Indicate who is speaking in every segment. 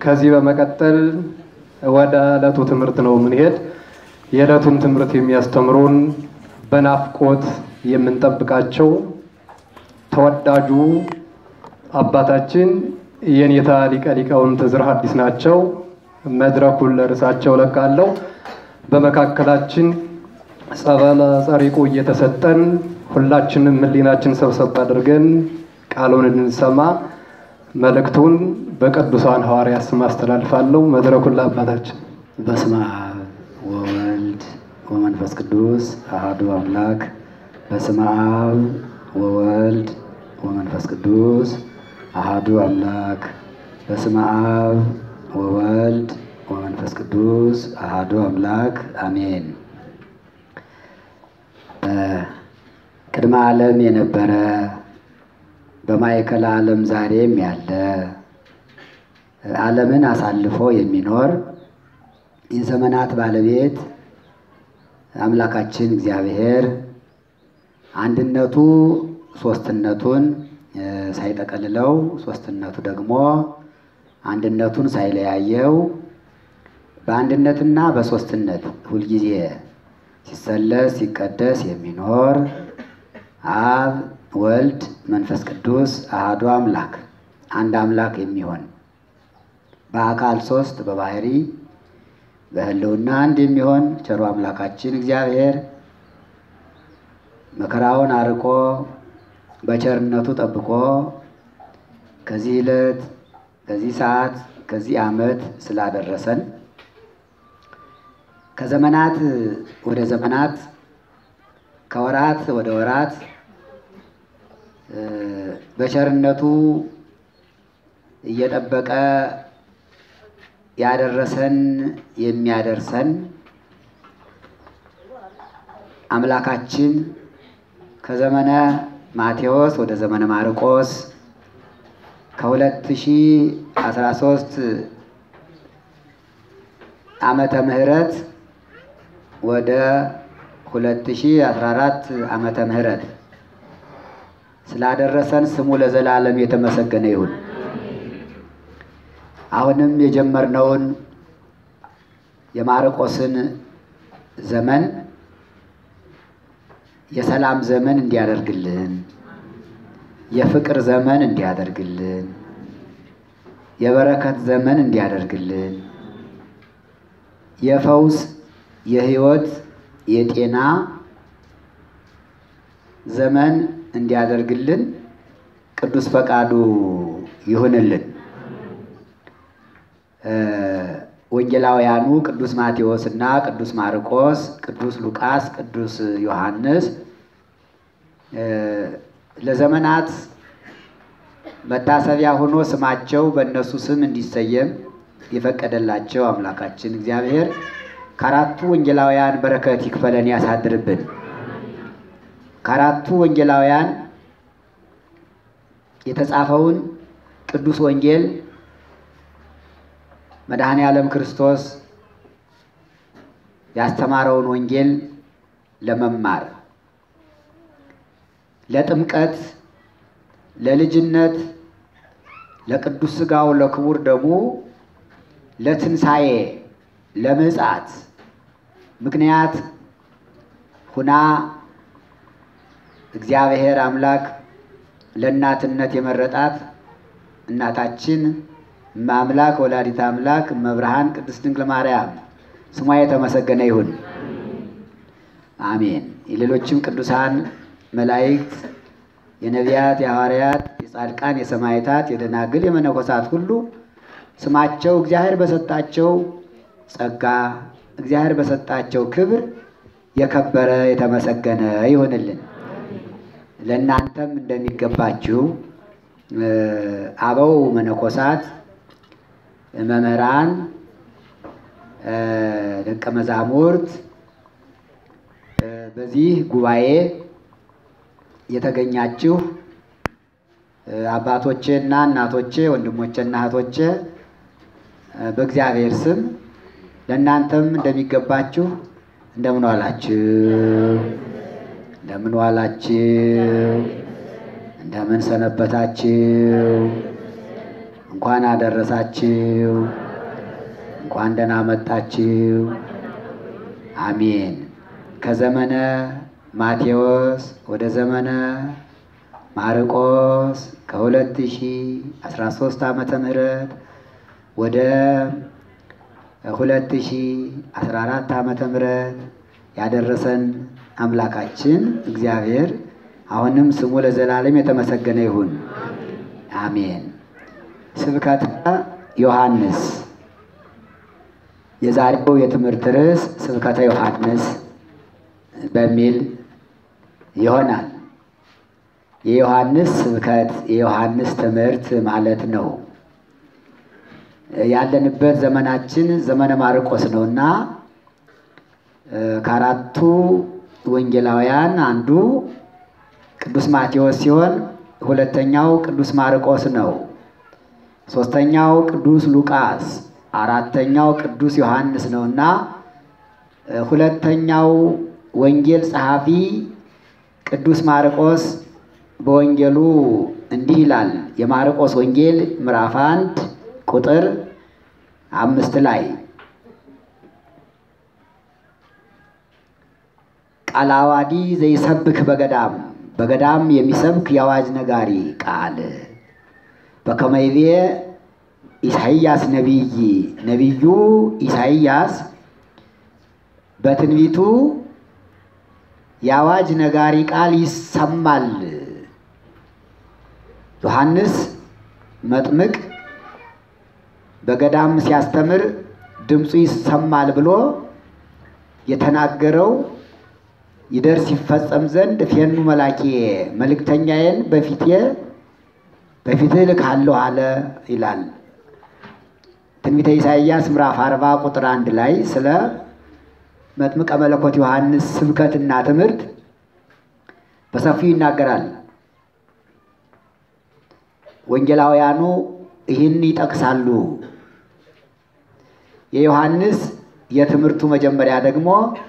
Speaker 1: ከዚህ በመቀጠል ወደ ዕለቱ ትምህርት ነው የምንሄድ። የዕለቱን ትምህርት የሚያስተምሩን በናፍቆት የምንጠብቃቸው ተወዳጁ አባታችን የኔታ ሊቀ ሊቃውንት ዕዝራ ሐዲስ ናቸው። መድረኩን ለእርሳቸው ለቃለሁ። በመካከላችን ጸበለ ጸሪቁ እየተሰጠን ሁላችንም ሕሊናችን ሰብሰብ አድርገን ቃሉን እንሰማ መልእክቱን በቅዱሳን ሐዋርያት ስም አስተላልፋለሁ። መድረኩን ለአባታችን።
Speaker 2: በስመ አብ ወወልድ ወመንፈስ ቅዱስ አሐዱ አምላክ። በስመ አብ ወወልድ ወመንፈስ ቅዱስ አሐዱ አምላክ። በስመ አብ ወወልድ ወመንፈስ ቅዱስ አሐዱ አምላክ አሜን። ቅድመ ዓለም የነበረ በማዕከለ ዓለም ዛሬም ያለ ዓለምን አሳልፎ የሚኖር የዘመናት ባለቤት አምላካችን እግዚአብሔር አንድነቱ ሶስትነቱን ሳይጠቀልለው ሶስትነቱ ደግሞ አንድነቱን ሳይለያየው በአንድነትና በሶስትነት ሁልጊዜ ሲሰለስ ሲቀደስ የሚኖር አብ ወልድ መንፈስ ቅዱስ አሐዱ አምላክ አንድ አምላክ የሚሆን በአካል ሶስት በባህሪ በሕልውና አንድ የሚሆን ቸሩ አምላካችን እግዚአብሔር መከራውን አርቆ በቸርነቱ ጠብቆ ከዚህ ዕለት ከዚህ ሰዓት ከዚህ ዓመት ስላደረሰን ከዘመናት ወደ ዘመናት ከወራት ወደ ወራት በቸርነቱ እየጠበቀ ያደረሰን የሚያደርሰን አምላካችን ከዘመነ ማቴዎስ ወደ ዘመነ ማርቆስ ከ2013 ዓመተ ምህረት ወደ 2014 ዓመተ ምህረት ስላደረሰን ስሙ ለዘላለም የተመሰገነ ይሁን። አሁንም የጀመርነውን የማርቆስን ዘመን የሰላም ዘመን እንዲያደርግልን፣ የፍቅር ዘመን እንዲያደርግልን፣ የበረከት ዘመን እንዲያደርግልን፣ የፈውስ የሕይወት የጤና ዘመን እንዲያደርግልን ቅዱስ ፈቃዱ ይሁንልን። ወንጌላውያኑ ቅዱስ ማቴዎስ እና ቅዱስ ማርቆስ፣ ቅዱስ ሉቃስ፣ ቅዱስ ዮሐንስ ለዘመናት መታሰቢያ ሆኖ ስማቸው በእነሱ ስም እንዲሰየም የፈቀደላቸው አምላካችን እግዚአብሔር ከአራቱ ወንጌላውያን በረከት ይክፈለን ያሳድርብን። ከአራቱ ወንጌላውያን የተጻፈውን ቅዱስ ወንጌል መድኃኔ ዓለም ክርስቶስ ያስተማረውን ወንጌል ለመማር ለጥምቀት፣ ለልጅነት፣ ለቅዱስ ሥጋው ለክቡር ደሙ፣ ለትንሣኤ፣ ለምጽአት ምክንያት ሁና እግዚአብሔር አምላክ ለእናትነት የመረጣት እናታችን እመአምላክ ወላዲተ አምላክ እመብርሃን ቅድስት ድንግል ማርያም ስሟ የተመሰገነ ይሁን። አሜን። የሌሎችም ቅዱሳን መላእክት፣ የነቢያት፣ የሐዋርያት፣ የጻድቃን፣ የሰማዕታት፣ የደናግል፣ የመነኮሳት ሁሉ ስማቸው እግዚአብሔር በሰጣቸው ጸጋ እግዚአብሔር በሰጣቸው ክብር የከበረ የተመሰገነ ይሁንልን። ለእናንተም እንደሚገባችሁ አበው መነኮሳት፣ መምህራን፣ ደቀ መዛሙርት በዚህ ጉባኤ የተገኛችሁ አባቶቼ እና እናቶቼ፣ ወንድሞቼ እና እህቶቼ በእግዚአብሔር ስም ለእናንተም እንደሚገባችሁ እንደምን ዋላችሁ? እንደምን ዋላችሁ? እንደምን ሰነበታችሁ? እንኳን አደረሳችሁ። እንኳን ደህና መጣችሁ። አሜን። ከዘመነ ማቴዎስ ወደ ዘመነ ማርቆስ ከ2013 ዓመተ ምህረት ወደ 2014 ዓመተ ምህረት ያደረሰን አምላካችን እግዚአብሔር አሁንም ስሙ ለዘላለም የተመሰገነ ይሁን። አሜን። ስብከተ ዮሐንስ የዛሬው የትምህርት ርዕስ ስብከተ ዮሐንስ በሚል ይሆናል። የዮሐንስ ስብከት የዮሐንስ ትምህርት ማለት ነው። ያለንበት ዘመናችን ዘመነ ማርቆስ ነውና ከአራቱ ወንጌላውያን አንዱ ቅዱስ ማቴዎስ ሲሆን ሁለተኛው ቅዱስ ማርቆስ ነው። ሶስተኛው ቅዱስ ሉቃስ፣ አራተኛው ቅዱስ ዮሐንስ ነውና ሁለተኛው ወንጌል ጸሐፊ ቅዱስ ማርቆስ በወንጌሉ እንዲህ ይላል። የማርቆስ ወንጌል ምዕራፍ አንድ ቁጥር አምስት ላይ ቃለ ዓዋዲ ዘይሰብክ በገዳም በገዳም የሚሰብክ የአዋጅ ነጋሪ ቃል በከመ ይቤ ኢሳይያስ ነቢይ ነቢዩ ኢሳይያስ በትንቢቱ የአዋጅ ነጋሪ ቃል ይሰማል። ዮሐንስ መጥምቅ በገዳም ሲያስተምር ድምፁ ይሰማል ብሎ የተናገረው ይደርስ ይፈጸም ዘንድ ፌኑ መላኬ መልእክተኛዬን በፊቴ በፊትህ እልካለሁ አለ ይላል። ትንቢተ ኢሳይያስ ምዕራፍ አርባ ቁጥር አንድ ላይ ስለ መጥምቀ መለኮት ዮሐንስ ስብከትና ትምህርት በሰፊው ይናገራል። ወንጌላውያኑ ይህን ይጠቅሳሉ። የዮሐንስ የትምህርቱ መጀመሪያ ደግሞ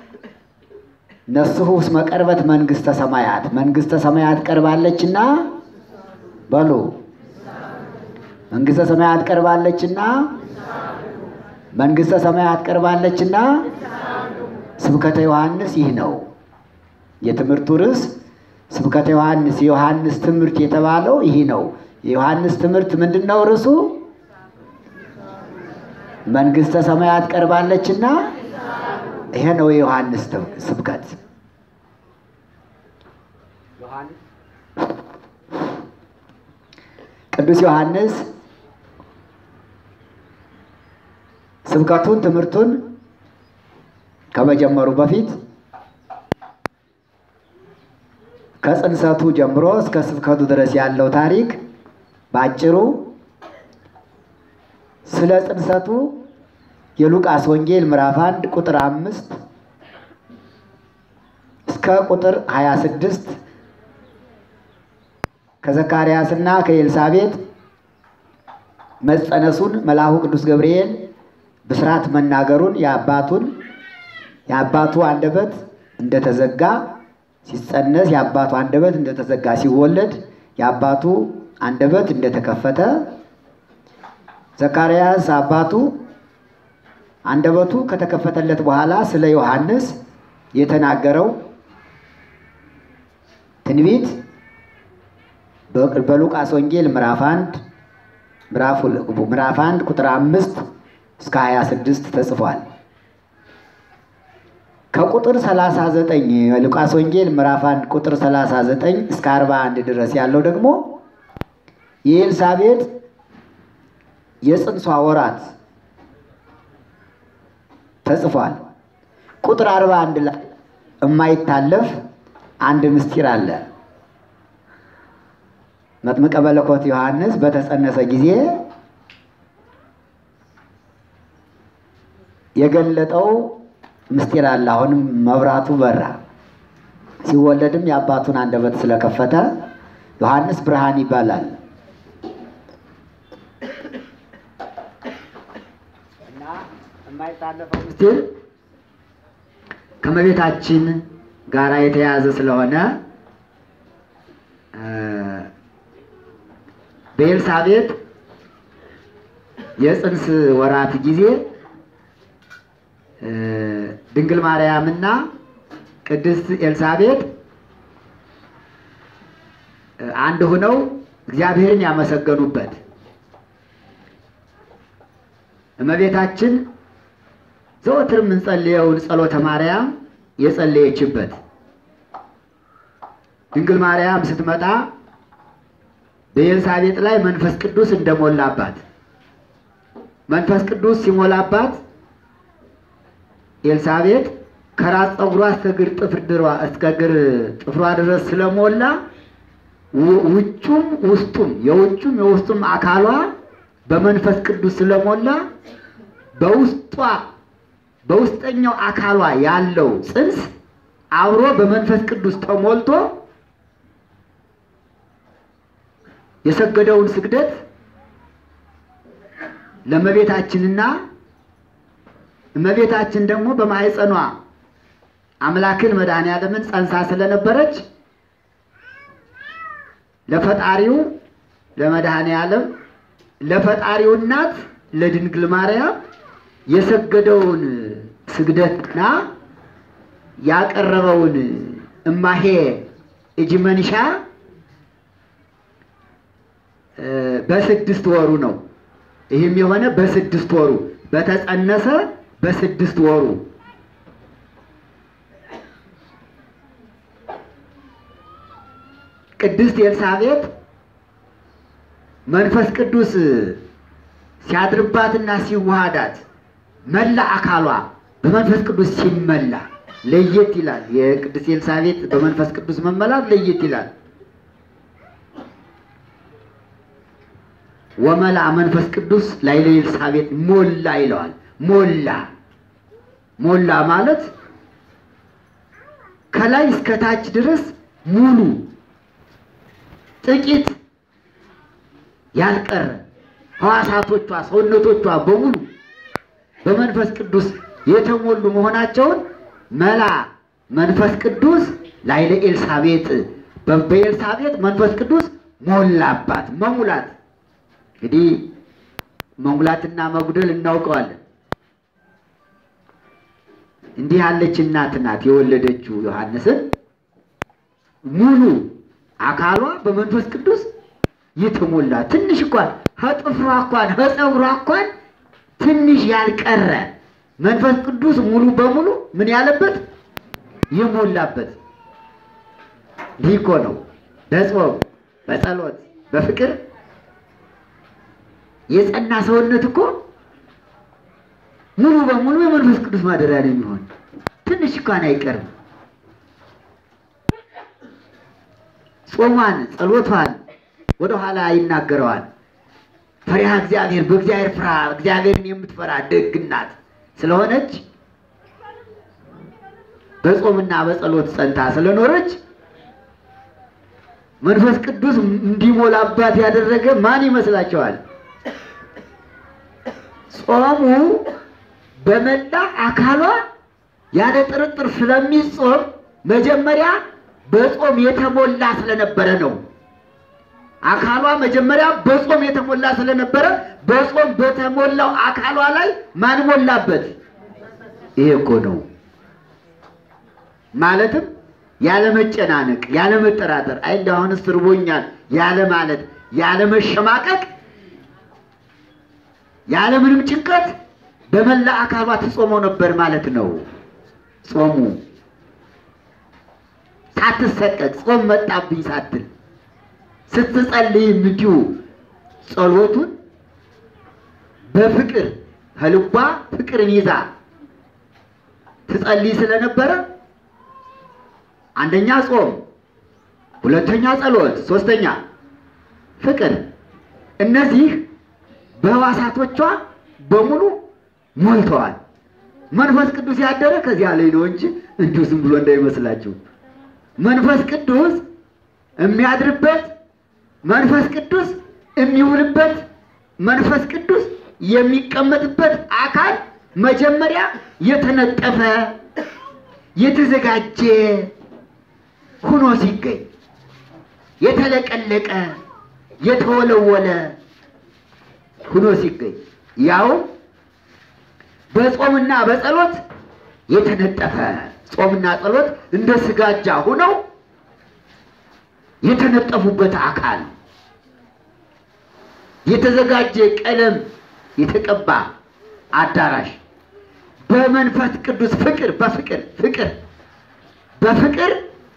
Speaker 2: ነስሑ እስመ ቀርበት መንግሥተ ሰማያት መንግሥተ ሰማያት ቀርባለችና በሉ መንግሥተ ሰማያት ቀርባለችና መንግሥተ ሰማያት ቀርባለችና ስብከተ ዮሐንስ ይህ ነው። የትምህርቱ ርዕስ ስብከተ ዮሐንስ የዮሐንስ ትምህርት የተባለው ይህ ነው። የዮሐንስ ትምህርት ምንድን ነው? ርዕሱ መንግሥተ ሰማያት ቀርባለችና ይሄ ነው የዮሐንስ ስብከት። ቅዱስ ዮሐንስ ስብከቱን ትምህርቱን ከመጀመሩ በፊት ከጽንሰቱ ጀምሮ እስከ ስብከቱ ድረስ ያለው ታሪክ በአጭሩ ስለ ጽንሰቱ የሉቃስ ወንጌል ምዕራፍ አንድ ቁጥር አምስት እስከ ቁጥር ሀያ ስድስት ከዘካርያስና ከኤልሳቤጥ መጸነሱን መልአኩ ቅዱስ ገብርኤል ብስራት መናገሩን የአባቱን የአባቱ አንደበት እንደተዘጋ ሲጸነስ የአባቱ አንደበት እንደተዘጋ ሲወለድ የአባቱ አንደበት እንደተከፈተ ዘካርያስ አባቱ አንደበቱ ከተከፈተለት በኋላ ስለ ዮሐንስ የተናገረው ትንቢት በሉቃስ ወንጌል ምዕራፍ አንድ ምዕራፍ አንድ ቁጥር አምስት እስከ ሀያ ስድስት ተጽፏል። ከቁጥር 39 የሉቃስ ወንጌል ምዕራፍ 1 ቁጥር 39 እስከ 41 ድረስ ያለው ደግሞ የኤልሳቤጥ የጽንሷ ወራት ተጽፏል። ቁጥር 41 ላይ የማይታለፍ አንድ ምስጢር አለ። መጥምቀ መለኮት ዮሐንስ በተጸነሰ ጊዜ የገለጠው ምስጢር አለ። አሁንም መብራቱ በራ። ሲወለድም የአባቱን አንደበት ስለከፈተ ዮሐንስ ብርሃን ይባላል እና የማይታለፈው ምስጢር ከመቤታችን ጋራ የተያያዘ ስለሆነ በኤልሳቤጥ የጽንስ ወራት ጊዜ እ ድንግል ማርያምና ቅድስት ኤልሳቤጥ እ አንድ ሆነው እግዚአብሔርን ያመሰገኑበት እመቤታችን ዘወትር የምንጸልየውን ጸሎተ ማርያም የጸለየችበት ድንግል ማርያም ስትመጣ በኤልሳቤጥ ላይ መንፈስ ቅዱስ እንደሞላባት መንፈስ ቅዱስ ሲሞላባት ኤልሳቤጥ ከራስ ፀጉሯ እስከ እግር ጥፍር ድሯ እስከ እግር ጥፍሯ ድረስ ስለሞላ ው- ውጩም ውስጡም የውጩም የውስጡም አካሏ በመንፈስ ቅዱስ ስለሞላ በውስጧ በውስጠኛው አካሏ ያለው ጽንስ አብሮ በመንፈስ ቅዱስ ተሞልቶ የሰገደውን ስግደት ለእመቤታችንና እመቤታችን ደግሞ በማኅፀኗ አምላክን መድኃኔ ዓለምን ጸንሳ ስለነበረች ለፈጣሪው ለመድኃኔ ዓለም ለፈጣሪው እናት ለድንግል ማርያም የሰገደውን ስግደትና ያቀረበውን እማሄ እጅ መንሻ እ በስድስት ወሩ ነው። ይህም የሆነ በስድስት ወሩ በተጸነሰ በስድስት ወሩ ቅድስት ኤልሳቤጥ መንፈስ ቅዱስ ሲያድርባትና ሲዋሃዳት መላ አካሏ በመንፈስ ቅዱስ ሲመላ ለየት ይላል። የቅድስት ኤልሳቤጥ በመንፈስ ቅዱስ መመላት ለየት ይላል። ወመላ መንፈስ ቅዱስ ላይ ለኤልሳቤጥ ሞላ ይለዋል። ሞላ ሞላ ማለት ከላይ እስከ ታች ድረስ ሙሉ ጥቂት ያልቀረ ሕዋሳቶቿ ሰውነቶቿ በሙሉ በመንፈስ ቅዱስ የተሞሉ መሆናቸውን መላ መንፈስ ቅዱስ ላይ ለኤልሳቤጥ በ- በኤልሳቤጥ መንፈስ ቅዱስ ሞላባት። መሙላት እንግዲህ መሙላትና መጉደል እናውቀዋለን። እንዲህ ያለች እናት ናት የወለደችው ዮሐንስን ሙሉ አካሏ በመንፈስ ቅዱስ የተሞላ ትንሽ እንኳን ከጥፍሯ እንኳን ከፀጉሯ እንኳን ትንሽ ያልቀረ መንፈስ ቅዱስ ሙሉ በሙሉ ምን ያለበት የሞላበት ይህ እኮ ነው በጾም በጸሎት በፍቅር የጸና ሰውነት እኮ ሙሉ በሙሉ የመንፈስ ቅዱስ ማደሪያ ነው የሚሆን። ትንሽ እንኳን አይቀርም። ጾሟን ጸሎቷን ወደኋላ ይናገረዋል። ፈሪሃ እግዚአብሔር በእግዚአብሔር ፍራ እግዚአብሔርን የምትፈራ ደግ እናት ስለሆነች በጾምና በጸሎት ጸንታ ስለኖረች መንፈስ ቅዱስ እንዲሞላባት ያደረገ ማን ይመስላችኋል? ጾሙ በመላ አካሏ ያለ ጥርጥር ስለሚጾም መጀመሪያ በጾም የተሞላ ስለነበረ ነው። አካሏ መጀመሪያ በጾም የተሞላ ስለነበረ በጾም በተሞላው አካሏ ላይ ማን ሞላበት? ይሄ እኮ ነው። ማለትም ያለ መጨናነቅ፣ ያለ መጠራጠር፣ አይ እንደው አሁንስ ርቦኛል ያለ ማለት፣ ያለ መሸማቀቅ፣ ያለ ምንም ጭንቀት በመላ አካሏ ትጾመው ነበር ማለት ነው። ጾሙ ሳትሰቀቅ ጾም መጣብኝ ሳትል ስትጸልይም እንዲሁ ጸሎቱን በፍቅር ከልቧ ፍቅርን ይዛ ትጸልይ ስለነበረ አንደኛ ጾም፣ ሁለተኛ ጸሎት፣ ሶስተኛ ፍቅር። እነዚህ በሕዋሳቶቿ በሙሉ ሞልተዋል። መንፈስ ቅዱስ ያደረ ከዚያ ላይ ነው እንጂ እንዲሁ ዝም ብሎ እንዳይመስላችሁ። መንፈስ ቅዱስ የሚያድርበት መንፈስ ቅዱስ የሚውልበት መንፈስ ቅዱስ የሚቀመጥበት አካል መጀመሪያ የተነጠፈ የተዘጋጀ ሁኖ ሲገኝ የተለቀለቀ የተወለወለ ሁኖ ሲገኝ ያው በጾምና በጸሎት የተነጠፈ ጾምና ጸሎት እንደ ስጋጃ ሆነው የተነጠፉበት አካል የተዘጋጀ ቀለም የተቀባ አዳራሽ በመንፈስ ቅዱስ ፍቅር በፍቅር ፍቅር በፍቅር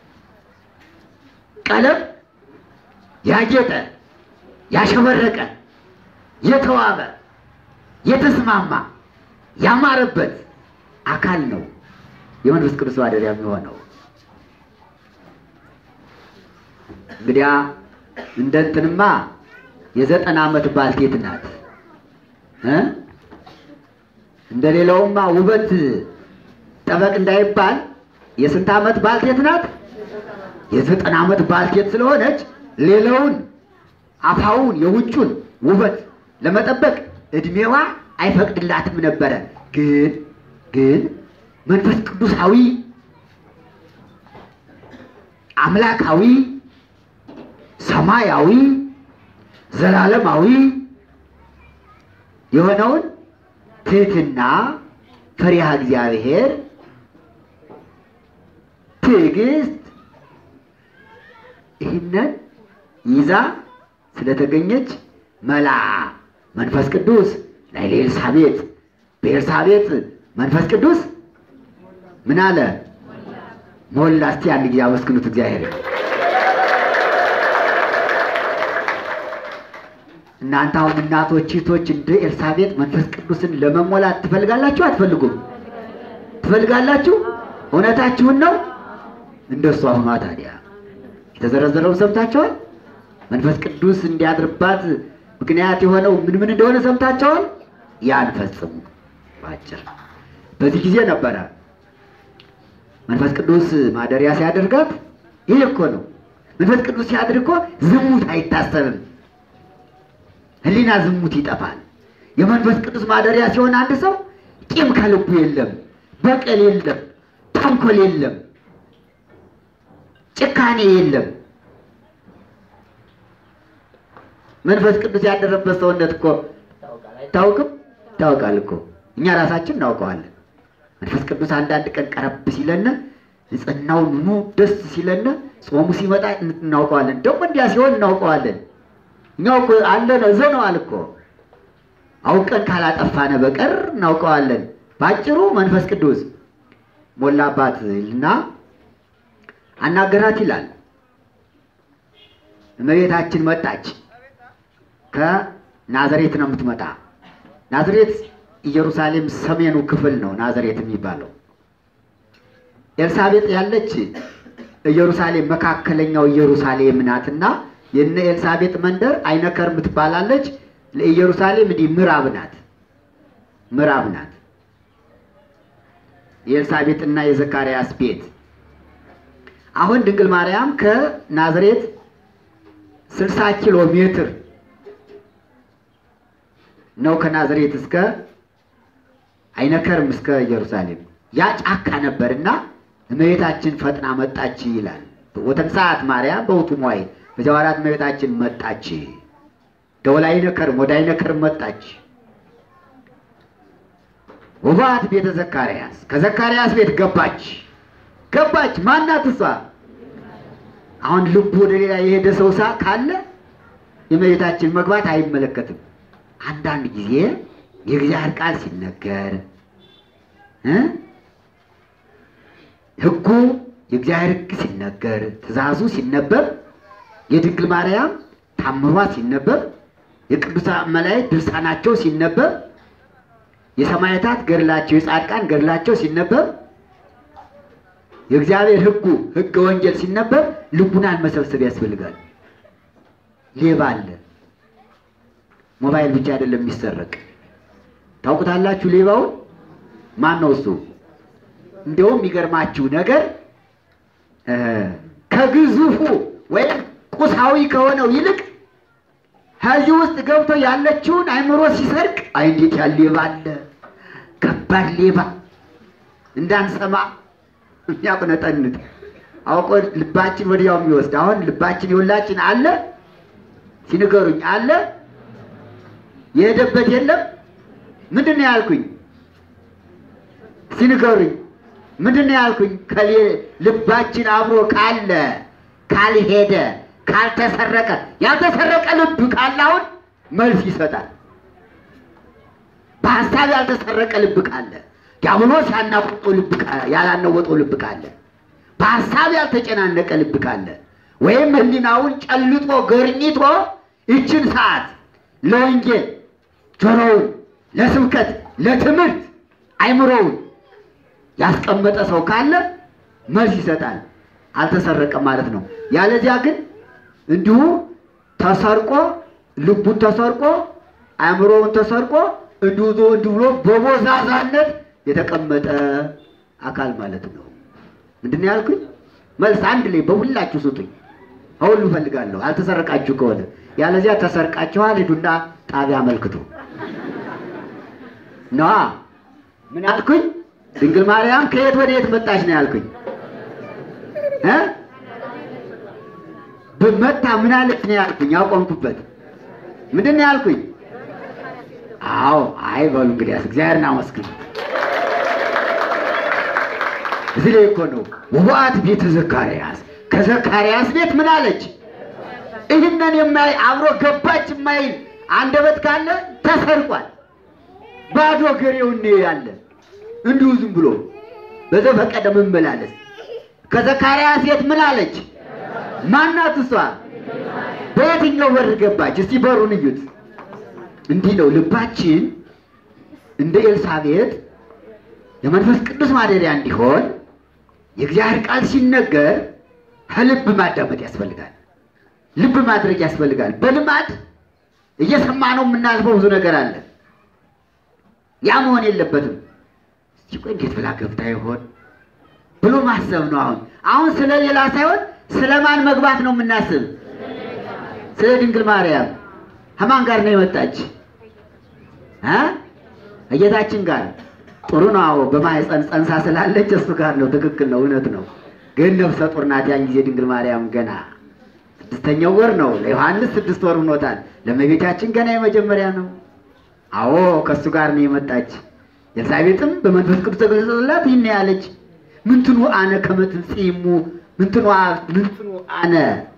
Speaker 2: ቀለም ያጌጠ ያሸበረቀ የተዋበ የተስማማ ያማረበት አካል ነው የመንፈስ ቅዱስ ማደሪያ የሚሆነው። እንግዲያ እንደ እንትንማ የዘጠና ዓመት ባልቴት ናት እ እንደ ሌላውማ ውበት ጠበቅ እንዳይባል የስንት ዓመት ባልቴት ናት? የዘጠና ዓመት ባልቴት ስለሆነች ሌላውን አፋውን የውጩን ውበት ለመጠበቅ እድሜዋ አይፈቅድላትም ነበረ። ግን ግን መንፈስ ቅዱሳዊ አምላካዊ ሰማያዊ ዘላለማዊ የሆነውን ትህትና፣ ፈሪሃ እግዚአብሔር፣ ትዕግስት ይህንን ይዛ ስለተገኘች መላ መንፈስ ቅዱስ ላይ ለኤልሳቤጥ በኤልሳቤጥ መንፈስ ቅዱስ ምን አለ ሞላ። እስቲ አንድ ጊዜ አመስግኑት እግዚአብሔር። እናንተ አሁን እናቶች እህቶች እንደ ኤልሳቤጥ መንፈስ ቅዱስን ለመሞላት ትፈልጋላችሁ? አትፈልጉም? ትፈልጋላችሁ? እውነታችሁን ነው? እንደሱ አሁኗ ታዲያ የተዘረዘረውን ሰምታችኋል። መንፈስ ቅዱስ እንዲያድርባት ምክንያት የሆነው ምን ምን እንደሆነ ሰምታችኋል። ያን ፈጽሙ። ባጭር በዚህ ጊዜ ነበረ መንፈስ ቅዱስ ማደሪያ ሲያደርጋት። ይሄ እኮ ነው መንፈስ ቅዱስ ሲያድር እኮ ዝሙት አይታሰብም። ሕሊና ዝሙት ይጠፋል። የመንፈስ ቅዱስ ማደሪያ ሲሆን አንድ ሰው ቂም ከልቡ የለም፣ በቀል የለም፣ ተንኮል የለም፣ ጭካኔ የለም። መንፈስ ቅዱስ ያደረበት ሰውነት እኮ ታውቅም ታውቃል እኮ እኛ ራሳችን እናውቀዋለን። መንፈስ ቅዱስ አንዳንድ ቀን ቀረብ ሲለነ ንጽህናው ምኑ ደስ ሲለነ ጾሙ ሲመጣ እናውቀዋለን። ደግሞ እንዲያ ሲሆን እናውቀዋለን። እኛው እኮ አለን እዘነዋል እኮ አውቀን ካላጠፋነ በቀር እናውቀዋለን። ባጭሩ መንፈስ ቅዱስ ሞላባት እና አናገራት ይላል። እመቤታችን መጣች። ከናዝሬት ነው የምትመጣ። ናዝሬት ኢየሩሳሌም ሰሜኑ ክፍል ነው ናዝሬት የሚባለው። ኤልሳቤጥ ያለች ኢየሩሳሌም መካከለኛው ኢየሩሳሌም ናትና የነ ኤልሳቤጥ መንደር አይነከርም ትባላለች። ለኢየሩሳሌም እንዲህ ምዕራብ ናት፣ ምዕራብ ናት። የኤልሳቤጥና የዘካርያስ ቤት አሁን ድንግል ማርያም ከናዝሬት 60 ኪሎ ሜትር ነው ከናዝሬት እስከ አይነከርም እስከ ኢየሩሳሌም ያ ጫካ ነበርና እመቤታችን ፈጥና መጣች ይላል። ወተንሳት ማርያም በውቱ ሞይ በዚያ ወራት እመቤታችን መጣች። ደወል አይነከርም ወደ አይነከርም መጣች። ወባት ቤተ ዘካርያስ ከዘካርያስ ቤት ገባች ገባች። ማናት እሷ? አሁን ልቡ ወደ ሌላ የሄደ ሰው ሳ ካለ የእመቤታችን መግባት አይመለከትም። አንዳንድ ጊዜ የእግዚአብሔር ቃል ሲነገር እ ሕጉ የእግዚአብሔር ሕግ ሲነገር ትእዛዙ ሲነበብ የድንግል ማርያም ታምሯ ሲነበብ የቅዱሳን መላእክት ድርሳናቸው ሲነበብ የሰማዕታት ገድላቸው የጻድቃን ገድላቸው ሲነበብ የእግዚአብሔር ሕጉ ሕገ ወንጌል ሲነበብ ልቡናን መሰብሰብ ያስፈልጋል። ሌባ አለ። ሞባይል ብቻ አይደለም የሚሰረቅ። ታውቁታላችሁ ሌባውን ማን ነው እሱ? እንዲያውም የሚገርማችሁ ነገር ከግዙፉ ወይም ቁሳዊ ከሆነው ይልቅ ከዚህ ውስጥ ገብቶ ያለችውን አእምሮ ሲሰርቅ፣ አይ እንዴት ያለ ሌባ አለ! ከባድ ሌባ እንዳንሰማ የሚያቁነጠንጥ አውቆ ልባችን ወዲያው የሚወስድ አሁን ልባችን የሁላችን አለ ሲንገሩኝ አለ የሄደበት የለም ምንድን ነው ያልኩኝ? እስቲ ንገሩኝ። ምንድን ነው ያልኩኝ? ከሌ ልባችን አብሮ ካለ ካልሄደ ካልተሰረቀ ያልተሰረቀ ልብ ካለ አሁን መልስ ይሰጣል። በሀሳብ ያልተሰረቀ ልብ ካለ ዲያብሎስ ያናወጠው ልብ ካ- ያላነወጠው ልብ ካለ በሀሳብ ያልተጨናነቀ ልብ ካለ ወይም ሕሊናውን ጨልጦ ገርኝቶ ይችን ሰዓት ለወንጌል ጆሮውን ለስብከት ለትምህርት አይምሮውን ያስቀመጠ ሰው ካለ መልስ ይሰጣል። አልተሰረቀም ማለት ነው። ያለዚያ ግን እንዲሁ ተሰርቆ ልቡን ተሰርቆ አእምሮውን ተሰርቆ እንዲሁ ዞ እንዲሁ ብሎ በቦዛዛነት የተቀመጠ አካል ማለት ነው። ምንድን ነው ያልኩኝ? መልስ አንድ ላይ በሁላችሁ ስጡኝ። አሁን እፈልጋለሁ። አልተሰረቃችሁ ከሆነ ያለዚያ ተሰርቃችኋል፣ ሂዱና ጣቢያ አመልክቱ። ነዋ ምን አልኩኝ? ድንግል ማርያም ከየት ወደ የት መጣች ነው ያልኩኝ እ ብመታ ምን አለች ነው ያልኩኝ? ያቆምኩበት ምንድን ነው ያልኩኝ? አዎ አይ በሉ እንግዲያስ እግዚአብሔርን አመስግኑ። እዚህ ላይ እኮ ነው ውባት ቤተ ዘካርያስ ከዘካርያስ ቤት ምን አለች? ይህንን የማይ አብሮ ገባች የማይል አንደበት ካለ ተሰርቋል። ባዶ ገሬውን ነው ያለ እንዲሁ ዝም ብሎ በዘፈቀደ መመላለስ። ከዘካርያስ ቤት ምን አለች? ማናት እሷ? በየትኛው በር ገባች? እስቲ በሩን እዩት። እንዲህ ነው ልባችን እንደ ኤልሳቤጥ የመንፈስ ቅዱስ ማደሪያ እንዲሆን የእግዚአብሔር ቃል ሲነገር ከልብ ማዳመጥ ያስፈልጋል። ልብ ማድረግ ያስፈልጋል። በልማድ እየሰማነው የምናልፈው ብዙ ነገር አለ። ያ መሆን የለበትም። እስቲ ቆይ እንዴት ብላ ገብታ ይሆን ብሎ ማሰብ ነው። አሁን አሁን ስለ ሌላ ሳይሆን ስለ ማን መግባት ነው የምናስብ? ስለ ድንግል ማርያም። ከማን ጋር ነው የመጣች? እ እጌታችን ጋር ጥሩ ነው። አዎ በማህፀን ጸንሳ ስላለች እሱ ጋር ነው። ትክክል ነው፣ እውነት ነው። ግን ነፍሰ ጡር ናት። ያን ጊዜ ድንግል ማርያም ገና ስድስተኛው ወር ነው። ለዮሐንስ ስድስት ወር ሆኖታል። ለእመቤታችን ገና የመጀመሪያ ነው። አዎ ከእሱ ጋር ነው የመጣች። ኤልሳቤጥም በመንፈስ ቅዱስ ተገለጸላት። ይህን ያለች ምንትኑ አነ ከመትንጽሙ ምንትኑ አ- ምንትኑ አነ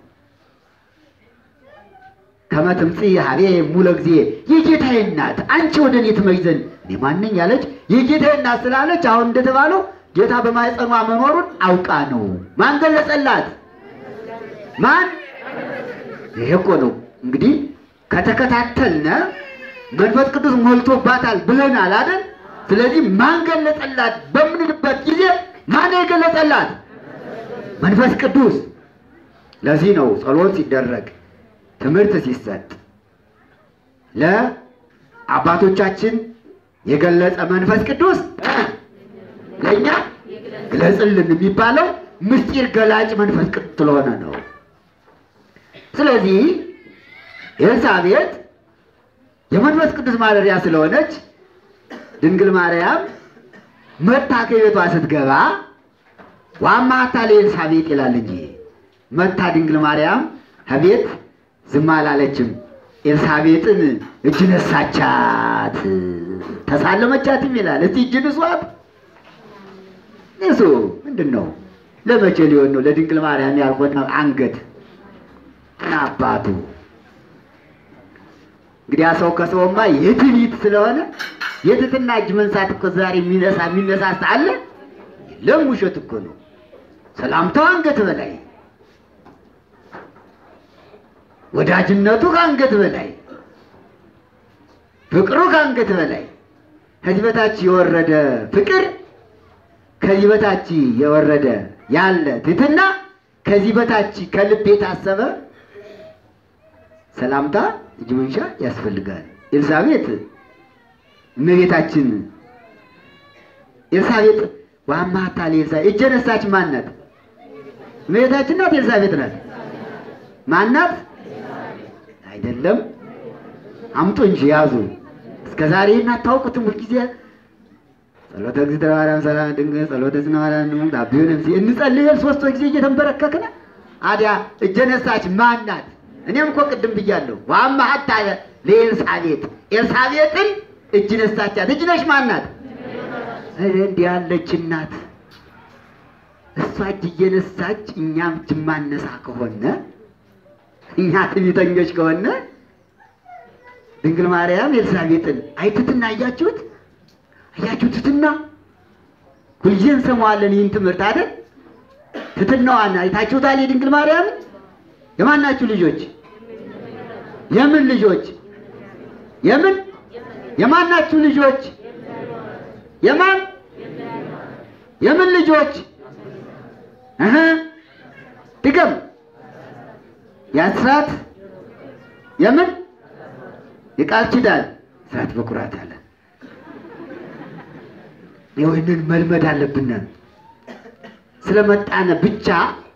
Speaker 2: ከመትምጽ ሀቤ ሙለ ጊዜ የጌታዬ እናት አንቺ ወደ እኔ ትመጪ ዘንድ እኔ ማነኝ ያለች የጌታዬ እናት ስላለች አሁን እንደተባለው ጌታ በማኅፀኗ መኖሩን አውቃ ነው። ማን ገለጸላት? ማን? ይሄ እኮ ነው እንግዲህ ከተከታተልነ መንፈስ ቅዱስ ሞልቶባታል ብለናል አይደል? ስለዚህ ማን ገለጸላት በምንልበት ጊዜ ማን የገለጸላት? መንፈስ ቅዱስ። ለዚህ ነው ጸሎት ሲደረግ ትምህርት ሲሰጥ ለአባቶቻችን የገለጸ መንፈስ ቅዱስ እ ለእኛ ግለጽልን የሚባለው ምስጢር ገላጭ መንፈስ ቅዱስ ስለሆነ ነው። ስለዚህ ኤልሳቤጥ የመንፈስ ቅዱስ ማደሪያ ስለሆነች ድንግል ማርያም መታ ከቤቷ ስትገባ ዋማታ ለኤልሳቤጥ ይላል እንጂ መታ ድንግል ማርያም ከቤት ዝም አላለችም። ኤልሳቤጥን እጅ ነሳቻት፣ ተሳለመቻትም ይላል። እስቲ እጅ ንሷት። ንሱ ምንድን ነው? ለመቼ ሊሆን ነው? ለድንግል ማርያም ያልሆነ አንገት ምን አባቱ እንግዲህ ያ ሰው ከሰውማ የትዕቢት ስለሆነ የትትና እጅ መንሳት እኮ ዛሬ የሚነሳ የሚነሳሳ አለ? የለም፣ ውሸት እኮ ነው። ሰላምታው አንገት በላይ ወዳጅነቱ ከአንገት በላይ ፍቅሩ ከአንገት በላይ ከዚህ በታች የወረደ ፍቅር ከዚህ በታች የወረደ ያለ ትህትና ከዚህ በታች ከልብ የታሰበ ሰላምታ እጅ መንሻ ያስፈልጋል። ኤልሳቤጥ እመቤታችን ኤልሳቤጥ ዋማታ ለኤልሳቤጥ እጀ ነሳች ማናት? እመቤታችን ናት? ኤልሳቤጥ ናት? ማናት? አይደለም። አምጡ እንጂ ያዙ። እስከ ዛሬ እናታውቁትም። ሁልጊዜ ጸሎተ እግዝእትነ ማርያም ሰላም ድንግል ጸሎተ እግዝእትነ ማርያም ድንግል ታቢውን እንሲ እንጸልያለን ሶስት ጊዜ እየተንበረከክን አዲያ እጀ ነሳች ማናት? እኔም እኮ ቅድም ብያለሁ። ዋማ ሀታ ለኤልሳቤጥ ኤልሳቤጥን እጅ ነሳቻት። እጅ ነሽ ማናት? ኧረ እንዲህ ያለች እናት እሷ እጅ እየነሳች እኛም እጅ ማነሳ ከሆነ እኛ ትዕቢተኞች ከሆነ ድንግል ማርያም ኤልሳቤጥን አይ ትትና አያችሁት? አያችሁ ትትና ሁልጊዜ እንሰማዋለን ይህን ትምህርት አይደል? ትትናዋን አይታችሁታል? የድንግል ማርያምን የማናችሁ ልጆች? የምን ልጆች? የምን የማናችሁ ልጆች? የማን የምን ልጆች? እህ ድገም። የአስራት የምን የቃል ኪዳን ስራት በኩራት አለ። ይህንን መልመድ አለብን። ስለመጣነ ብቻ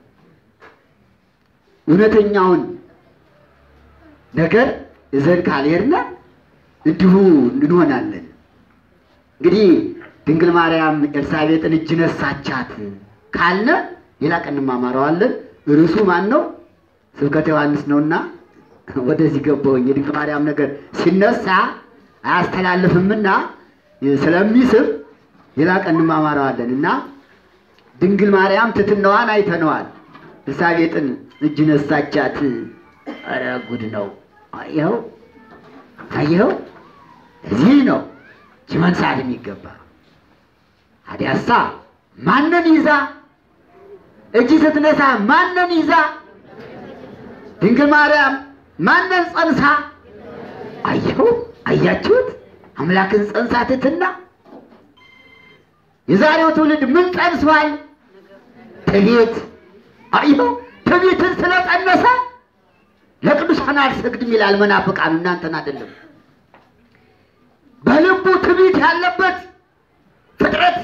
Speaker 2: እውነተኛውን ነገር እዘን ካልሄድን እንዲሁ እንሆናለን። እንግዲህ ድንግል ማርያም ኤልሳቤጥን እጅ ነሳቻት ካልነ ሌላ ቀን እንማማረዋለን። ርዕሱ ማን ነው? ስብከተ ዮሐንስ ነውና ወደዚህ ገባሁኝ። የድንግል ማርያም ነገር ሲነሳ አያስተላልፍምና ስለሚስብ ሌላ ቀን እንማማረዋለን እና ድንግል ማርያም ትትናዋን አይተነዋል። ኤልሳቤጥን እጅ ነሳቻት። ኧረ ጉድ ነው! አየኸው አየኸው፣ እዚህ ነው እጅ መንሳት የሚገባ። ታዲያሳ ማንን ይዛ እጅ ስትነሳ ማንን ይዛ? ድንግል ማርያም ማንን ጸንሳ? አየኸው አያችሁት? አምላክን ጸንሳ ትትና የዛሬው ትውልድ ምን ጸንሷል? ትዕቢት። አየኸው ትዕቢትን ስለጸነሰ ለቅዱሳን አልሰግድም ይላል። መናፍቃን እናንተን አይደለም። በልቡ ትዕቢት ያለበት ፍጥረት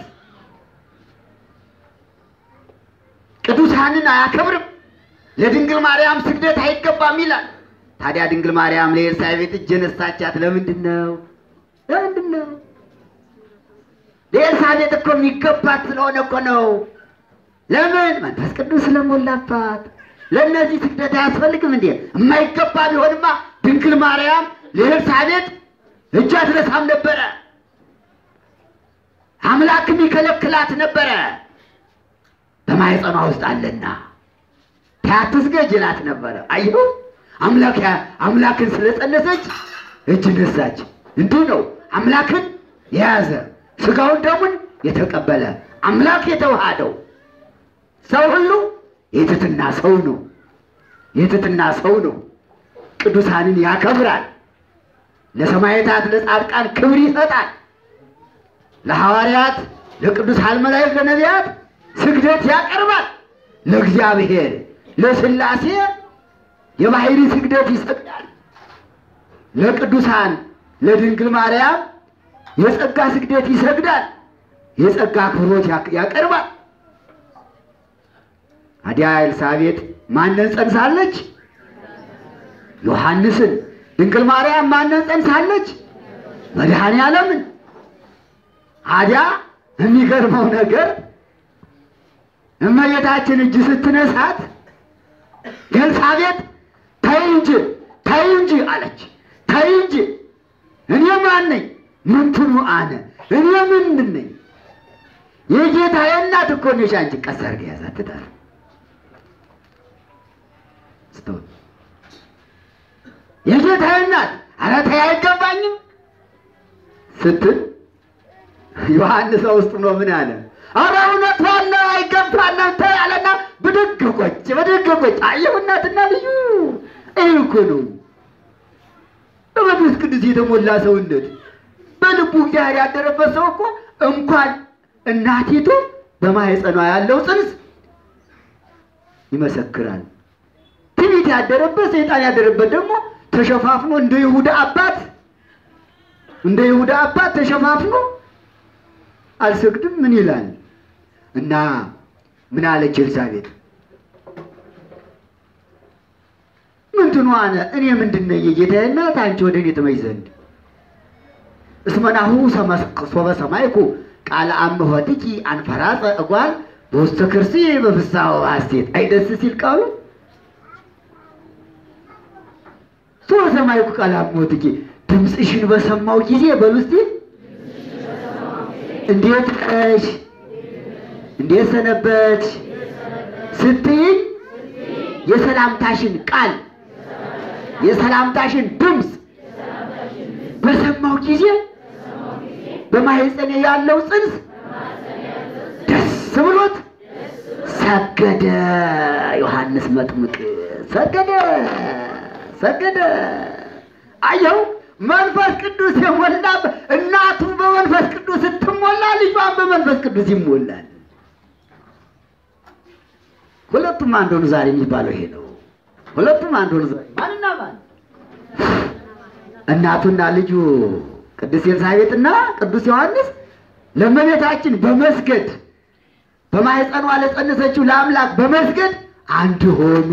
Speaker 2: ቅዱሳንን አያከብርም፣ ለድንግል ማርያም ስግደት አይገባም ይላል። ታዲያ ድንግል ማርያም ለኤልሳቤጥ እጅ ነሳቻት። ለምንድን ነው? ለምንድን ነው? ለኤልሳቤጥ እኮ የሚገባት ስለሆነ እኮ ነው። ለምን? መንፈስ ቅዱስ ስለሞላባት። ለእነዚህ ስግደት አያስፈልግም እንዴ? የማይገባ ቢሆንማ ድንግል ማርያም ለኤልሳቤጥ እጅ አትነሳም ነበረ። አምላክም ይከለክላት ነበረ። በማኅፀኗ ውስጥ አለና ታትስገጅ ይላት ነበረ። አየሁ አምላክ አምላክን ስለጸነሰች እጅ ነሳች። እንዲሁ ነው አምላክን የያዘ ስጋውን ደሙን የተቀበለ አምላክ የተዋሃደው ሰው ሁሉ የትትና ሰው ነው። የትትና ሰው ነው። ቅዱሳንን ያከብራል። ለሰማዕታት ለጻድቃን ክብር ይሰጣል። ለሐዋርያት፣ ለቅዱሳን መላእክት፣ ለነቢያት ስግደት ያቀርባል። ለእግዚአብሔር ለሥላሴ የባሕሪ ስግደት ይሰግዳል። ለቅዱሳን ለድንግል ማርያም የጸጋ ስግደት ይሰግዳል። የጸጋ አክብሮት ያቀርባል። ታዲያ ኤልሳቤጥ ማንን ጸንሳለች? ዮሐንስን። ድንግል ማርያም ማንን ጸንሳለች? መድኃኔ ዓለምን። ታዲያ የሚገርመው ነገር እመቤታችን እጅ ስትነሳት ኤልሳቤጥ ተይ እንጂ ተይ እንጂ አለች። ተይ እንጂ እኔ ማን ነኝ? ምንትኑ አነ እኔ ምንድን ነኝ? የጌታዬ እናት እኮ ነሽ አንቺ። ቀስ አድርገህ ያዛት ትዳር ስትሆን የጌታዬ እናት ኧረ ተይ አይገባኝም ስትል ዮሐንስ ውስጥ ነው ምን አለ? ኧረ እውነቷን ነው አይገባንም ተይ አለና ብድግ ቆጭ ብድግ ቆጭ። አየሁ እናትና ልዩ ይህ እኮ ነው በመንፈስ ቅዱስ የተሞላ ሰውነት በልቡ እግዚአብሔር ያደረበት ሰው እኮ እንኳን እናቲቱ በማህፀኗ ያለው ጽንስ ይመሰክራል። ትዕቢት ያደረበት ሰይጣን ያደረበት ደግሞ ተሸፋፍኖ እንደ ይሁዳ አባት እንደ ይሁዳ አባት ተሸፋፍኖ አልሰግድም ምን ይላል እና ምን አለች ኤልሳቤጥ? ምንትኑ አነ እኔ ምንድን ነኝ የጌታዬ እናት አንቺ ወደ እኔ ትመጪ ዘንድ እስመናሁ ሶበ ሰማይኩ ቃለ አምኆትኪ አንፈራጸ እጓል በውስተ ከርሲ በፍስሐ ወሐሴት አይደስ ሲል ቃሉ ሶበ ሰማይኩ ቃለ አምኆትኪ ድምፅሽን በሰማው ጊዜ በሉ እስቲ እንዴት ነሽ? እንዴት ሰነበት ስትይኝ የሰላምታሽን ቃል የሰላምታሽን ድምፅ በሰማው ጊዜ በማህፀኔ ያለው ጽንስ ደስ ብሎት ሰገደ። ዮሐንስ መጥምቅ ሰገደ ሰገደ። አየው መንፈስ ቅዱስ የሞላ እናቱ በመንፈስ ቅዱስ ስትሞላ ልጇን በመንፈስ ቅዱስ ይሞላል። ሁለቱም አንድ ሆኑ። ዛሬ የሚባለው ይሄ ነው። ሁለቱም አንድ ሆኑ። ዛሬ ማንና ማን? እናቱና ልጁ ቅዱስ ኤልሳቤጥና ቅዱስ ዮሐንስ ለእመቤታችን በመስገድ በማህፀኗ ለጸነሰችው ለአምላክ በመስገድ አንድ ሆኑ።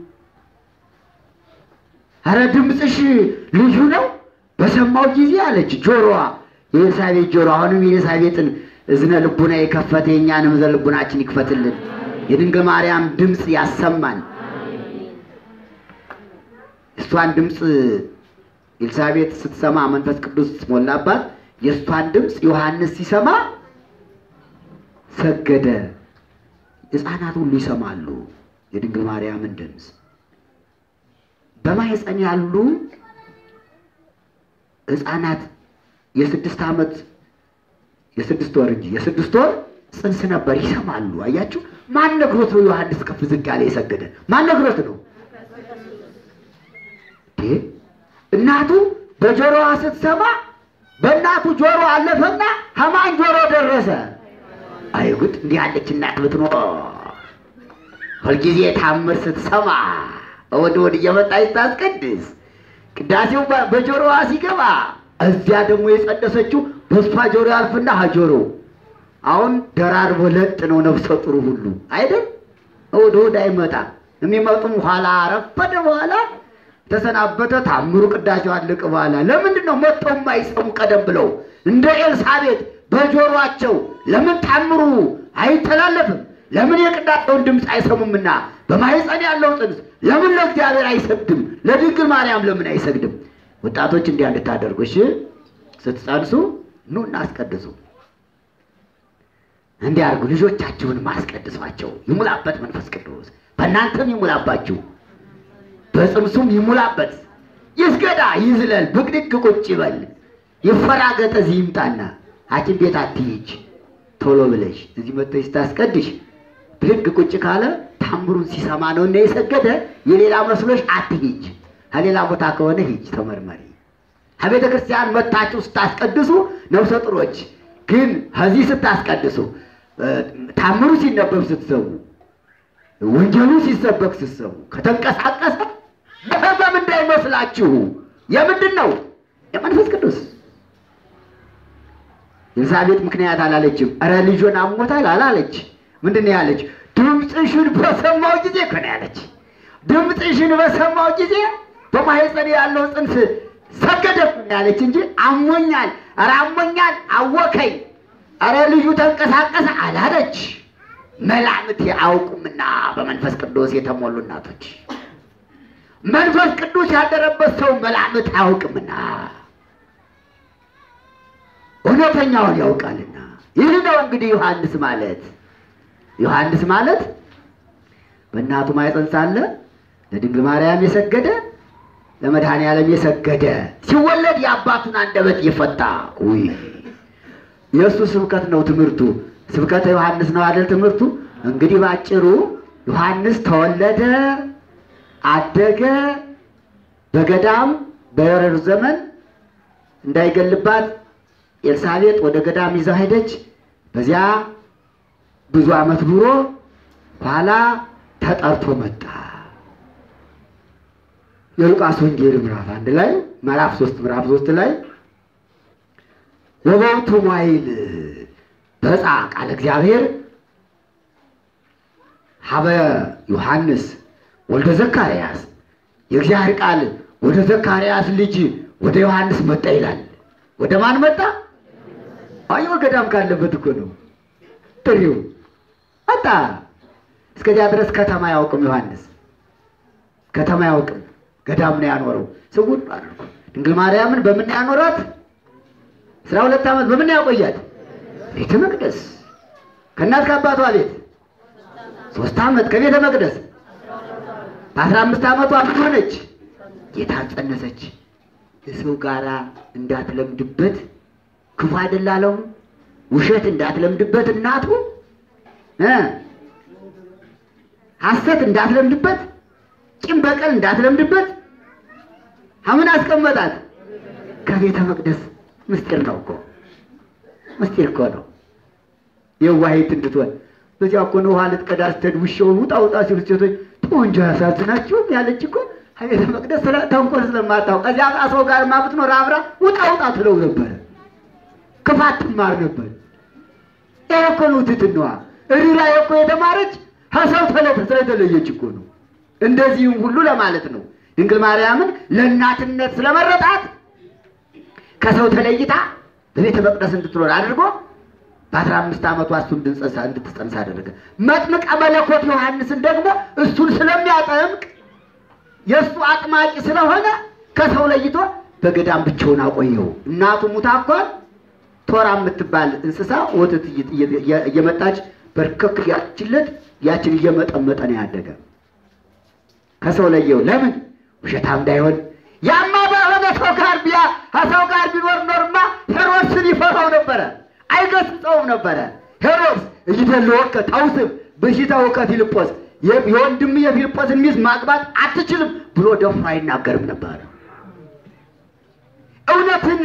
Speaker 2: አረ ድምፅሽ ልዩ ነው በሰማው ጊዜ አለች ጆሮዋ፣ የኤልሳቤጥ ጆሮ። አሁንም የኤልሳቤጥን እዝነ ልቡና የከፈተ የእኛንም እዝነ ልቡናችን ይክፈትልን። የድንግል ማርያም ድምፅ ያሰማን። እሷን ድምፅ ኤልሳቤጥ ስትሰማ መንፈስ ቅዱስ ሞላባት። የእሷን ድምፅ ዮሐንስ ሲሰማ ሰገደ። ሕፃናት ሁሉ ይሰማሉ የድንግል ማርያምን ድምፅ። በማህፀን ያሉ ሕፃናት የስድስት ዓመት የስድስት ወር እንጂ የስድስት ወር ጽንስ ነበር ይሰማሉ። አያችሁ፣ ማን ነግሮት ነው ዮሐንስ ከፍ ዝቅ ያለ የሰገደ? ማን ነግሮት ነው? እናቱ በጆሮዋ ስትሰማ በእናቱ ጆሮ አለፈና ከማን ጆሮ ደረሰ? አይጉድ! እንዲህ ያለች እናት ብትኖር ሁልጊዜ ታምር ስትሰማ ወደ ወደ እየመጣች ስታስቀድስ ቅዳሴው በጆሮዋ ሲገባ እዚያ ደግሞ የጸደሰችው በእሷ ጆሮ ያልፍና ጆሮ አሁን ደራርቦ ለጥ ነው ነፍሰ ጥሩ ሁሉ አይደል? ወደ ወደ አይመጣ የሚመጡም ኋላ ረፈደ በኋላ ተሰናበተ። ታምሩ ቅዳሴው አለቀ በኋላ ለምንድን ነው መጥተው የማይሰሙ ቀደም ብለው እንደ ኤልሳቤጥ በጆሮአቸው ለምን ታምሩ አይተላለፍም? ለምን የቅዳሴውን ድምፅ አይሰሙምና በማህፀን ያለው ጽንስ ለምን ለእግዚአብሔር አይሰግድም? ለድንግል ማርያም ለምን አይሰግድም? ወጣቶች እንዲያ እንድታደርጉ እሺ፣ ስትጸንሱ ኑ እናስቀድሱ። እንዲያርጉ ልጆቻችሁን ማስቀድሷቸው። ይሙላበት መንፈስ ቅዱስ በእናንተም ይሙላባችሁ፣ በጽንሱም ይሙላበት። ይስገዳ፣ ይዝለል፣ ብቅድቅ ቁጭ ይበል፣ ይፈራገጥ። እዚህ ይምጣና ሐኪም ቤት አትሂጅ። ቶሎ ብለሽ እዚህ መጥተሽ ስታስቀድሽ ብድግ ቁጭ ካለ ታምሩን ሲሰማ ነው እና የሰገደ የሌላ መስሎሽ አትሂጅ። ከሌላ ቦታ ከሆነ ሂጅ፣ ተመርመሪ። ከቤተ ክርስቲያን መታችሁ ስታስቀድሱ ነፍሰ ጥሮች ግን ከዚህ ስታስቀድሱ ታምሩ ሲነበብ ስትሰሙ ወንጌሉ ሲሰበክ ስትሰሙ ከተንቀሳቀሰ በህመም እንዳይመስላችሁ። የምንድን ነው? የመንፈስ ቅዱስ። ኤልሳቤጥ ምክንያት አላለችም። እረ ልጆን አሞታል አላለች። ምንድን ነው ያለች? ድምፅሽን በሰማው ጊዜ እኮ ነው ያለች። ድምፅሽን በሰማው ጊዜ በማህፀን ያለው ጽንስ ሰገደ እኮ ነው ያለች እንጂ አሞኛል፣ እረ አሞኛል፣ አወከኝ፣ እረ ልጁ ተንቀሳቀሰ አላለች። መላምት አያውቁምና በመንፈስ ቅዱስ የተሞሉ እናቶች መንፈስ ቅዱስ ያደረበት ሰው መላምት አያውቅምና እውነተኛውን ያውቃልና። ይህ ነው እንግዲህ ዮሐንስ ማለት ዮሐንስ ማለት በእናቱ ማኅፀን ሳለ ለድንግል ማርያም የሰገደ ለመድኃኔ ዓለም የሰገደ ሲወለድ የአባቱን አንደበት የፈታ ውይ የእሱ ስብከት ነው ትምህርቱ። ስብከተ ዮሐንስ ነው አይደል ትምህርቱ። እንግዲህ ባጭሩ ዮሐንስ ተወለደ፣ አደገ፣ በገዳም በሄሮድስ ዘመን እንዳይገልባት ኤልሳቤጥ ወደ ገዳም ይዛ ሄደች። በዚያ ብዙ ዓመት ኑሮ ኋላ ተጠርቶ መጣ። የሉቃስ ወንጌል ምዕራፍ አንድ ላይ ምዕራፍ ሶስት ምዕራፍ ሶስት ላይ ወበውቱ ሟይል በፃ ቃለ እግዚአብሔር ሀበ ዮሐንስ ወልደ ዘካርያስ የእግዚአብሔር ቃል ወደ ዘካርያስ ልጅ ወደ ዮሐንስ መጣ ይላል። ወደ ማን መጣ? አዮ ገዳም ካለበት እኮ ነው ጥሪው መጣ። እስከዚያ ድረስ ከተማ አያውቅም ዮሐንስ ከተማ አያውቅም። ገዳም ነው ያኖረው። ስውር አድርጎ ድንግል ማርያምን በምን ያኖራት? አስራ ሁለት ዓመት በምን ያቆያት? ቤተ መቅደስ ከእናት ከአባቷ ቤት ሶስት ዓመት ከቤተ መቅደስ በአስራ አምስት ዓመቷ ምን ሆነች? ጌታን ጸነሰች። የሰው ጋራ እንዳትለምድበት ክፉ አይደላለው ውሸት እንዳትለምድበት እናቱ እ ሐሰት እንዳትለምድበት ቂም በቀል እንዳትለምድበት ምን አስቀመጣት? ከቤተ መቅደስ ምስጢር ነው እኮ ምስጢር እኮ ነው። የዋሂት እንድትሆን በዚያ እኮ ነው ውሃ ልትቀዳ ስትሄድ ውሻውን ውጣ ውጣ ሲሉ ሴቶች ጦንጆ ያሳዝናችሁም ያለች እኮ ከቤተ መቅደስ ስለ ተንኮል ስለማታውቅ ከዚያ ሰው ጋር ብትኖር አብራ ውጣ ውጣ ትለው ነበረ። ክፋት ትማር ነበር። ይሄ እኮ ነው ትሕትናዋ። ርኅራኄ እኮ የተማረች ከሰው ተለተ ስለተለየች እኮ ነው። እንደዚህም ሁሉ ለማለት ነው ድንግል ማርያምን ለእናትነት ስለመረጣት ከሰው ተለይታ በቤተ መቅደስ እንድትኖር አድርጎ በአስራ አምስት ዓመቷ እሱ እንድትጸንሳ እንድትጸንሳ አደረገ። መጥምቀ መለኮት ዮሐንስን ደግሞ እሱን ስለሚያጠምቅ የእሱ አጥማቂ ስለሆነ ከሰው ለይቶ በገዳም ብቻውን አቆየው። እናቱ ሙታ እንኳን ቶራ የምትባል እንስሳ ወተት እየመጣች በርከክ ያችለት ያችን እየመጠመጠ ነው ያደገ። ከሰው ለየው። ለምን ውሸታም እንዳይሆን። ያማ በሆነ ሰው ጋር ቢያ ከሰው ጋር ቢኖር ኖርማ ሄሮድስን ይፈራው ነበረ፣ አይገስጸውም ነበረ። ሄሮድስ እይደለወከ ታውስብ በሽታወከ ፊልጶስ የወንድም የፊልጶስን ሚስት ማግባት አትችልም ብሎ ደፍሮ አይናገርም ነበር። እውነትን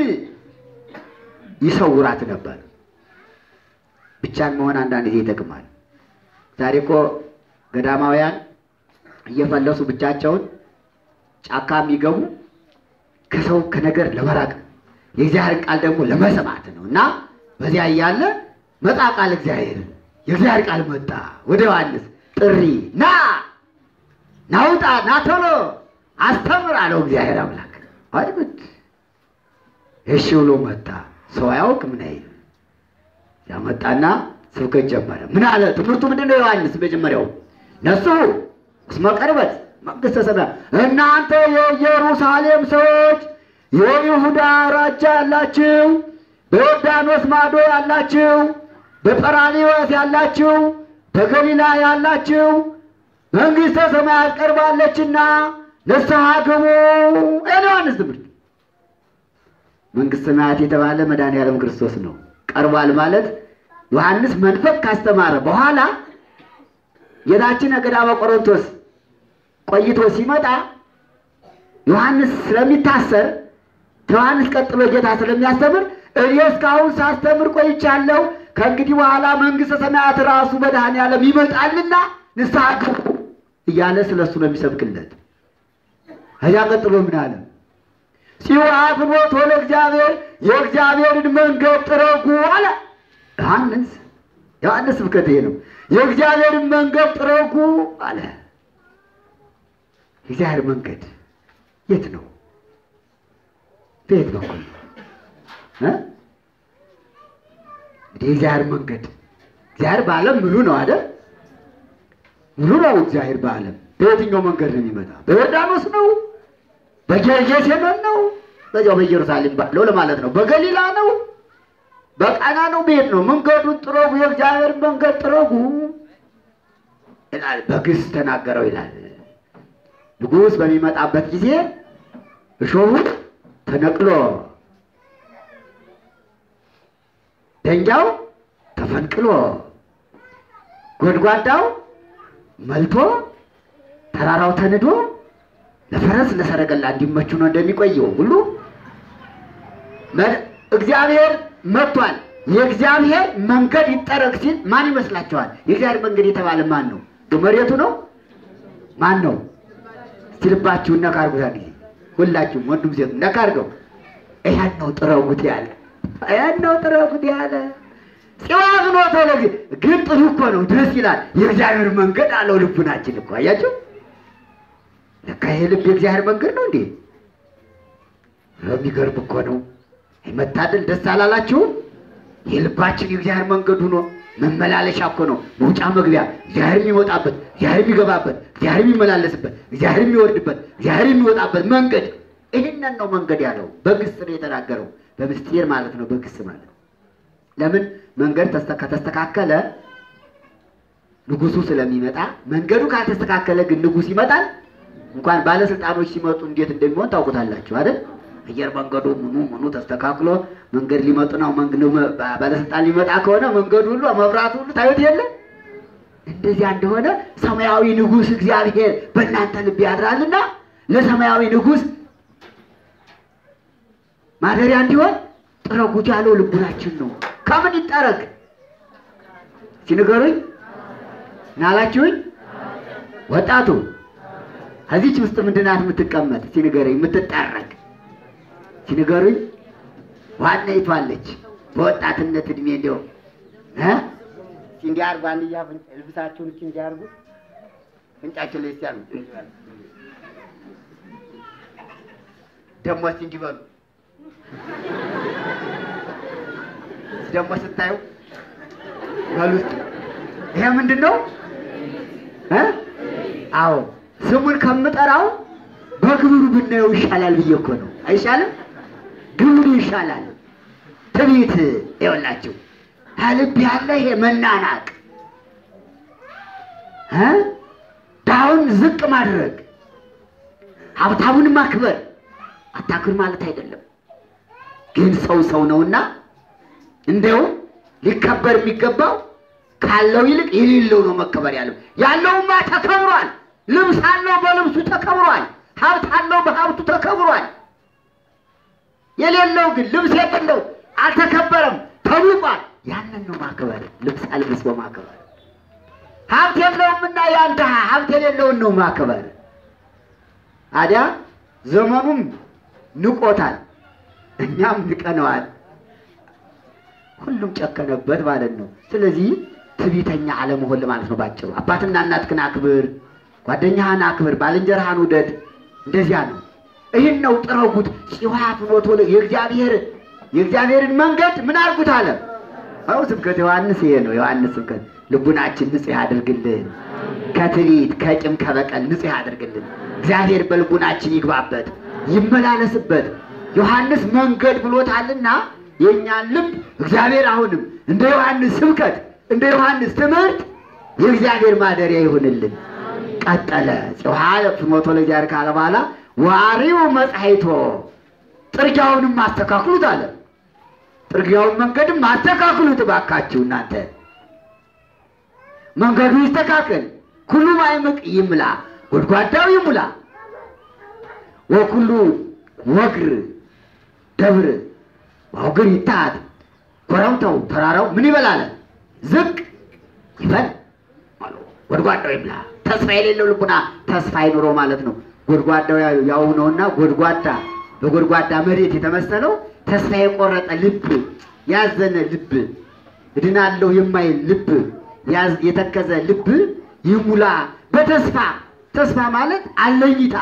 Speaker 2: ይሰውራት ነበር። ብቻን መሆን አንዳንድ ጊዜ ይጠቅማል። ዛሬ እኮ ገዳማውያን እየፈለሱ ብቻቸውን ጫካ የሚገቡ ከሰው ከነገር ለመራቅ የእግዚአብሔር ቃል ደግሞ ለመስማት ነው እና በዚያ እያለ መጣ ቃል እግዚአብሔር የእግዚአብሔር ቃል መጣ ወደ ዮሐንስ ጥሪ ና ናውጣ ና ቶሎ አስተምር አለው እግዚአብሔር አምላክ አይጉድ እሺ ብሎ መጣ ሰው አያውቅ ምን አይል ያመጣና ስብከት ጀመረ ምን አለ ትምህርቱ ምንድን ነው ዮሐንስ መጀመሪያው ነሱ እስመ ቀርበት መንግሥተ ሰማያት እናንተ የኢየሩሳሌም ሰዎች የይሁዳ አውራጃ ያላችሁ በዮርዳኖስ ማዶ ያላችሁ በጰራሊዮስ ያላችሁ በገሊላ ያላችሁ መንግሥተ ሰማያት ቀርባለችና ንስሐ ግቡ። ዮሐንስ ትምህርት መንግሥተ ሰማያት የተባለ መድኃኔዓለም ክርስቶስ ነው። ቀርቧል ማለት ዮሐንስ መንፈቅ ካስተማረ በኋላ ጌታችን ገዳመ ቆሮንቶስ ቆይቶ ሲመጣ ዮሐንስ ስለሚታሰር ዮሐንስ ቀጥሎ ጌታ ስለሚያስተምር እኔ እስካሁን ሳስተምር ቆይቻለሁ። ከእንግዲህ በኋላ መንግሥተ ሰማያት ራሱ መድኃኔዓለም ይመጣልና ንስሐ ግቡ እያለ ስለ እሱ ነው የሚሰብክለት። ከዚያ ቀጥሎ ምን አለ? ሲዋፍኖት ወለ እግዚአብሔር የእግዚአብሔርን መንገድ ጥረጉ አለ ዮሐንስ። ዮሐንስ ስብከት ይሄ ነው። የእግዚአብሔርን መንገድ ጥረጉ አለ። የእግዚአብሔር መንገድ የት ነው? በየት በኩል ነው? እንግዲህ የእግዚአብሔር መንገድ እግዚአብሔር በዓለም ሙሉ ነው አይደል? ሙሉ ነው እግዚአብሔር በዓለም። በየትኛው መንገድ ነው የሚመጣ? በዮርዳኖስ ነው? በጌርጌሴኖን ነው? በዚያው በኢየሩሳሌም ባለው ለማለት ነው። በገሊላ ነው? በቃና ነው? በየት ነው? መንገዱን ጥረጉ፣ የእግዚአብሔር መንገድ ጥረጉ ይላል። በግስ ተናገረው ይላል። ንጉሥ በሚመጣበት ጊዜ እሾሁ ተነቅሎ ደንጃው ተፈንቅሎ ጎድጓዳው መልቶ ተራራው ተንዶ ለፈረስ ለሰረገላ እንዲመቹ ነው እንደሚቆየው ሁሉ እግዚአብሔር መጥቷል። የእግዚአብሔር መንገድ ይጠረግ ሲል ማን ይመስላችኋል? የእግዚአብሔር መንገድ የተባለ ማን ነው? መሬቱ ነው? ማን ነው? እስቲ ልባችሁን ነካ አድርጉት። ጊዜ ሁላችሁም ወንዱም ሴት ነካ አድርገው። ይሄን ነው ጥረጉት ያለ ይሄን ነው ጥረጉት ያለ ጽዋፍ ነው ተለግ ግን ጥሩ እኮ ነው፣ ደስ ይላል። የእግዚአብሔር መንገድ አለው ልቡናችን እኮ አያችሁ። ለካ ይሄ ልብ የእግዚአብሔር መንገድ ነው እንዴ! የሚገርም እኮ ነው። መታደል ደስ አላላችሁም? የልባችን የእግዚአብሔር መንገድ ሆኖ መመላለሻ እኮ ነው። መውጫ መግቢያ፣ እግዚአብሔር የሚወጣበት፣ እግዚአብሔር የሚገባበት፣ እግዚአብሔር የሚመላለስበት፣ እግዚአብሔር የሚወርድበት፣ እግዚአብሔር የሚወጣበት መንገድ ይህንን ነው መንገድ ያለው። በግስ ነው የተናገረው። በምስጢር ማለት ነው። በግስ ማለት ለምን መንገድ ተስተ- ከተስተካከለ ንጉሱ ስለሚመጣ፣ መንገዱ ካልተስተካከለ ግን ንጉስ ይመጣል። እንኳን ባለስልጣኖች ሲመጡ እንዴት እንደሚሆን ታውቁታላችሁ አይደል? አየር መንገዱ ምኑ ምኑ ተስተካክሎ መንገድ ሊመጡ ነው። መንገዱ ባለስልጣን ሊመጣ ከሆነ መንገዱ ሁሉ መብራቱ ሁሉ ታዩት የለ እንደዚያ እንደሆነ ሰማያዊ ንጉስ እግዚአብሔር በእናንተ ልብ ያድራልና ለሰማያዊ ንጉስ ማደሪያ እንዲሆን ጥረጉት ያለው ልቡናችን ነው። ከምን ይጠረግ ሲንገሩኝ ናላችሁኝ ወጣቱ ከዚች ውስጥ ምንድናት የምትቀመጥ ሲንገረኝ የምትጠረግ ሲንገሩኝ ዋና ይቷለች በወጣትነት እድሜ እንዲያው እ እንዲህ አድርጉ አንድያ ፍንጭ ልብሳችሁን እቺ እንዲህ አድርጉ ፍንጫችሁ ላይ ሲያሉ ደግሞ እስቲ እንዲህ በሉ ደግሞ ስታዩ በሉ እስቲ ይሄ ምንድን ነው እ አዎ ስሙን ከምጠራው በግብሩ ብናየው ይሻላል ብዬ እኮ ነው አይሻልም ግብሩ ይሻላል ትዕቢት ይኸውላችሁ ከልብ ያለ ይሄ መናናቅ እ ድሃውን ዝቅ ማድረግ ሀብታሙን ማክበር አታክብር ማለት አይደለም ግን ሰው ሰው ነውና እንደው ሊከበር የሚገባው ካለው ይልቅ የሌለው ነው መከበር ያለው ያለውማ ተከብሯል ልብስ አለው በልብሱ ተከብሯል ሀብት አለው በሀብቱ ተከብሯል የሌለው ግን ልብስ የሌለው አልተከበረም ተውቋል ያንን ነው ማክበር ልብስ አልብስ በማክበር ሀብት የለውምና ያን ድሃ ሀብት የሌለውን ነው ማክበር ታዲያ ዘመኑም ንቆታል እኛም ንቀነዋል ሁሉም ጨከነበት ማለት ነው ስለዚህ ትዕቢተኛ አለመሆን ማለት ነው ባጭሩ አባትና እናትህን አክብር ጓደኛህን አክብር ባልንጀራህን ውደድ እንደዚያ ነው ይህን ነው ጥረጉት ጽዋ ፍኖቶ የእግዚአብሔር የእግዚአብሔርን መንገድ ምን አድርጉት አለ አው ስብከት ዮሐንስ ይሄ ነው ዮሐንስ ስብከት ልቡናችን ንጹሕ ያድርግልን ከትዕቢት ከቂም ከበቀል ንጹሕ ያድርግልን እግዚአብሔር በልቡናችን ይግባበት ይመላለስበት ዮሐንስ መንገድ ብሎታልና የእኛን ልብ እግዚአብሔር አሁንም እንደ ዮሐንስ ስብከት እንደ ዮሐንስ ትምህርት የእግዚአብሔር ማደሪያ ይሁንልን ቀጠለ ጽዋ ፍኖቶ ለእግዚአብሔር ካለ በኋላ ዋሪው መጻይቶ ጥርጊያውንም አስተካክሉት አለ ጥርጊያውን መንገድም አስተካክሉት እባካችሁ እናንተ መንገዱ ይስተካከል ኩሉ ማይምቅ ይምላ ጎድጓዳው ይሙላ ወኩሉ ወግር ደብር ዋውግር ይታት ኮረብታው ተራራው ምን ይበላል ዝቅ ይበል አሉ። ጎድጓዳው ይምላ ተስፋ የሌለው ልቡና ተስፋ አይኑረው ማለት ነው ጎድጓዳው ያው- ያው ነውና ጎድጓዳ በጎድጓዳ መሬት የተመሰለው ተስፋ የቆረጠ ልብ ያዘነ ልብ እድናለሁ የማይል ልብ ያዝ- የተከዘ ልብ ይሙላ በተስፋ ተስፋ ማለት አለኝታ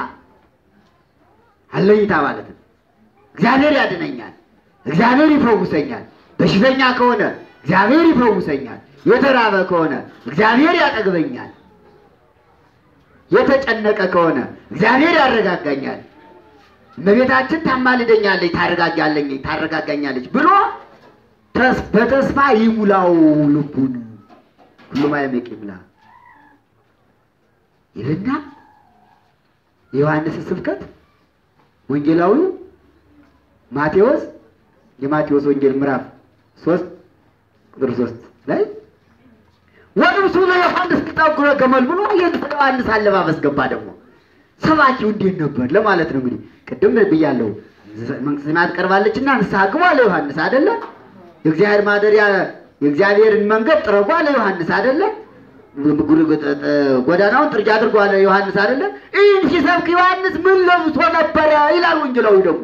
Speaker 2: አለኝታ ማለት ነው እግዚአብሔር ያድነኛል እግዚአብሔር ይፈውሰኛል በሽተኛ ከሆነ እግዚአብሔር ይፈውሰኛል የተራበ ከሆነ እግዚአብሔር ያጠግበኛል የተጨነቀ ከሆነ እግዚአብሔር ያረጋጋኛል እመቤታችን ታማልደኛለች ታረጋጋለኝ ታረጋጋኛለች ብሎ ተስ- በተስፋ ይሙላው ልቡን ሁሉም አይመቅ ይሙላ ይልና የዮሐንስ ስብከት ወንጌላዊው ማቴዎስ የማቴዎስ ወንጌል ምዕራፍ ሶስት ቁጥር ሶስት ላይ ወንብሱ ለዮሐንስ ጠጉረ ገመል ብሎ የዮሐንስ አለባበስ ገባ። ደግሞ ሰባኪው እንዴት ነበር ለማለት ነው። እንግዲህ ቅድም ብያለሁ፣ መንግሥተ ሰማያት ቀርባለችና ንስሐ ግቡ አለ ዮሐንስ አይደለ? የእግዚአብሔር ማደሪያ የእግዚአብሔርን መንገድ ጥረጉ አለ ዮሐንስ አይደለ? ጎዳናውን ጥርጊያ አድርጎ አለ ዮሐንስ አይደለ? ይህን ሲሰብክ ዮሐንስ ምን ለብሶ ነበረ ይላል ወንጌላዊ ደግሞ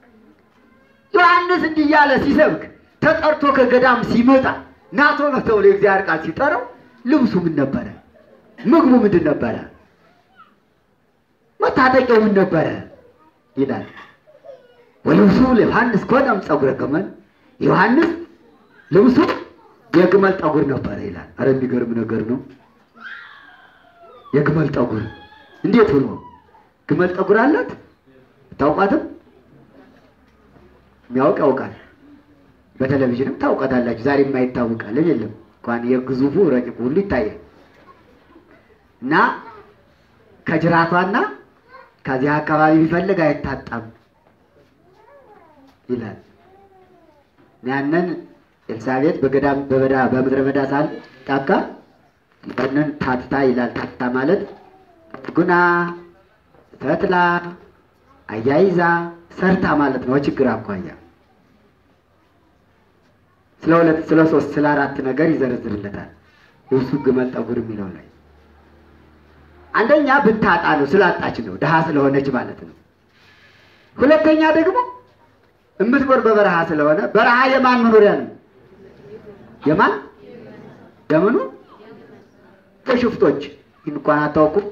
Speaker 2: ዮሐንስ እንዲህ እያለ ሲሰብክ ተጠርቶ ከገዳም ሲመጣ ናቶ ነው ተብሎ የእግዚአብሔር ቃል ሲጠራው ልብሱ ምን ነበረ? ምግቡ ምንድን ነበረ? መታጠቂያው ምን ነበረ ይላል። ወልብሱ ለዮሐንስ ኮነም ጸጉረ ገመል፣ ዮሐንስ ልብሱ የግመል ጠጉር ነበረ ይላል። አረ የሚገርም ነገር ነው። የግመል ጠጉር እንዴት ብሎ ግመል ጠጉር አላት? ታውቋትም የሚያውቅ ያውቃል። በቴሌቪዥንም ታውቃታላችሁ። ዛሬ የማይታወቃል የለም እንኳን የግዙፉ ረቂቁ ሁሉ ይታያል። እና ከጅራቷና ከዚህ አካባቢ ቢፈልግ አይታጣም ይላል። ያንን ኤልሳቤጥ በገዳም በበዳ በምድረ በዳ ሳል ጫካ ያንን ታትታ ይላል። ታትታ ማለት ጉና ተትላ አያይዛ ሰርታ ማለት ነው። ችግር አኳያ ስለ ሁለት ስለ ሶስት ስለ አራት ነገር ይዘረዝርለታል። የብሱ ግመል ጠጉር የሚለው ላይ አንደኛ ብታጣ ነው፣ ስላጣች ነው፣ ድሃ ስለሆነች ማለት ነው። ሁለተኛ ደግሞ እምትኖር በበረሃ ስለሆነ በረሃ የማን መኖሪያ ነው? የማን የምኑ? የሽፍቶች እንኳን አታውቁም።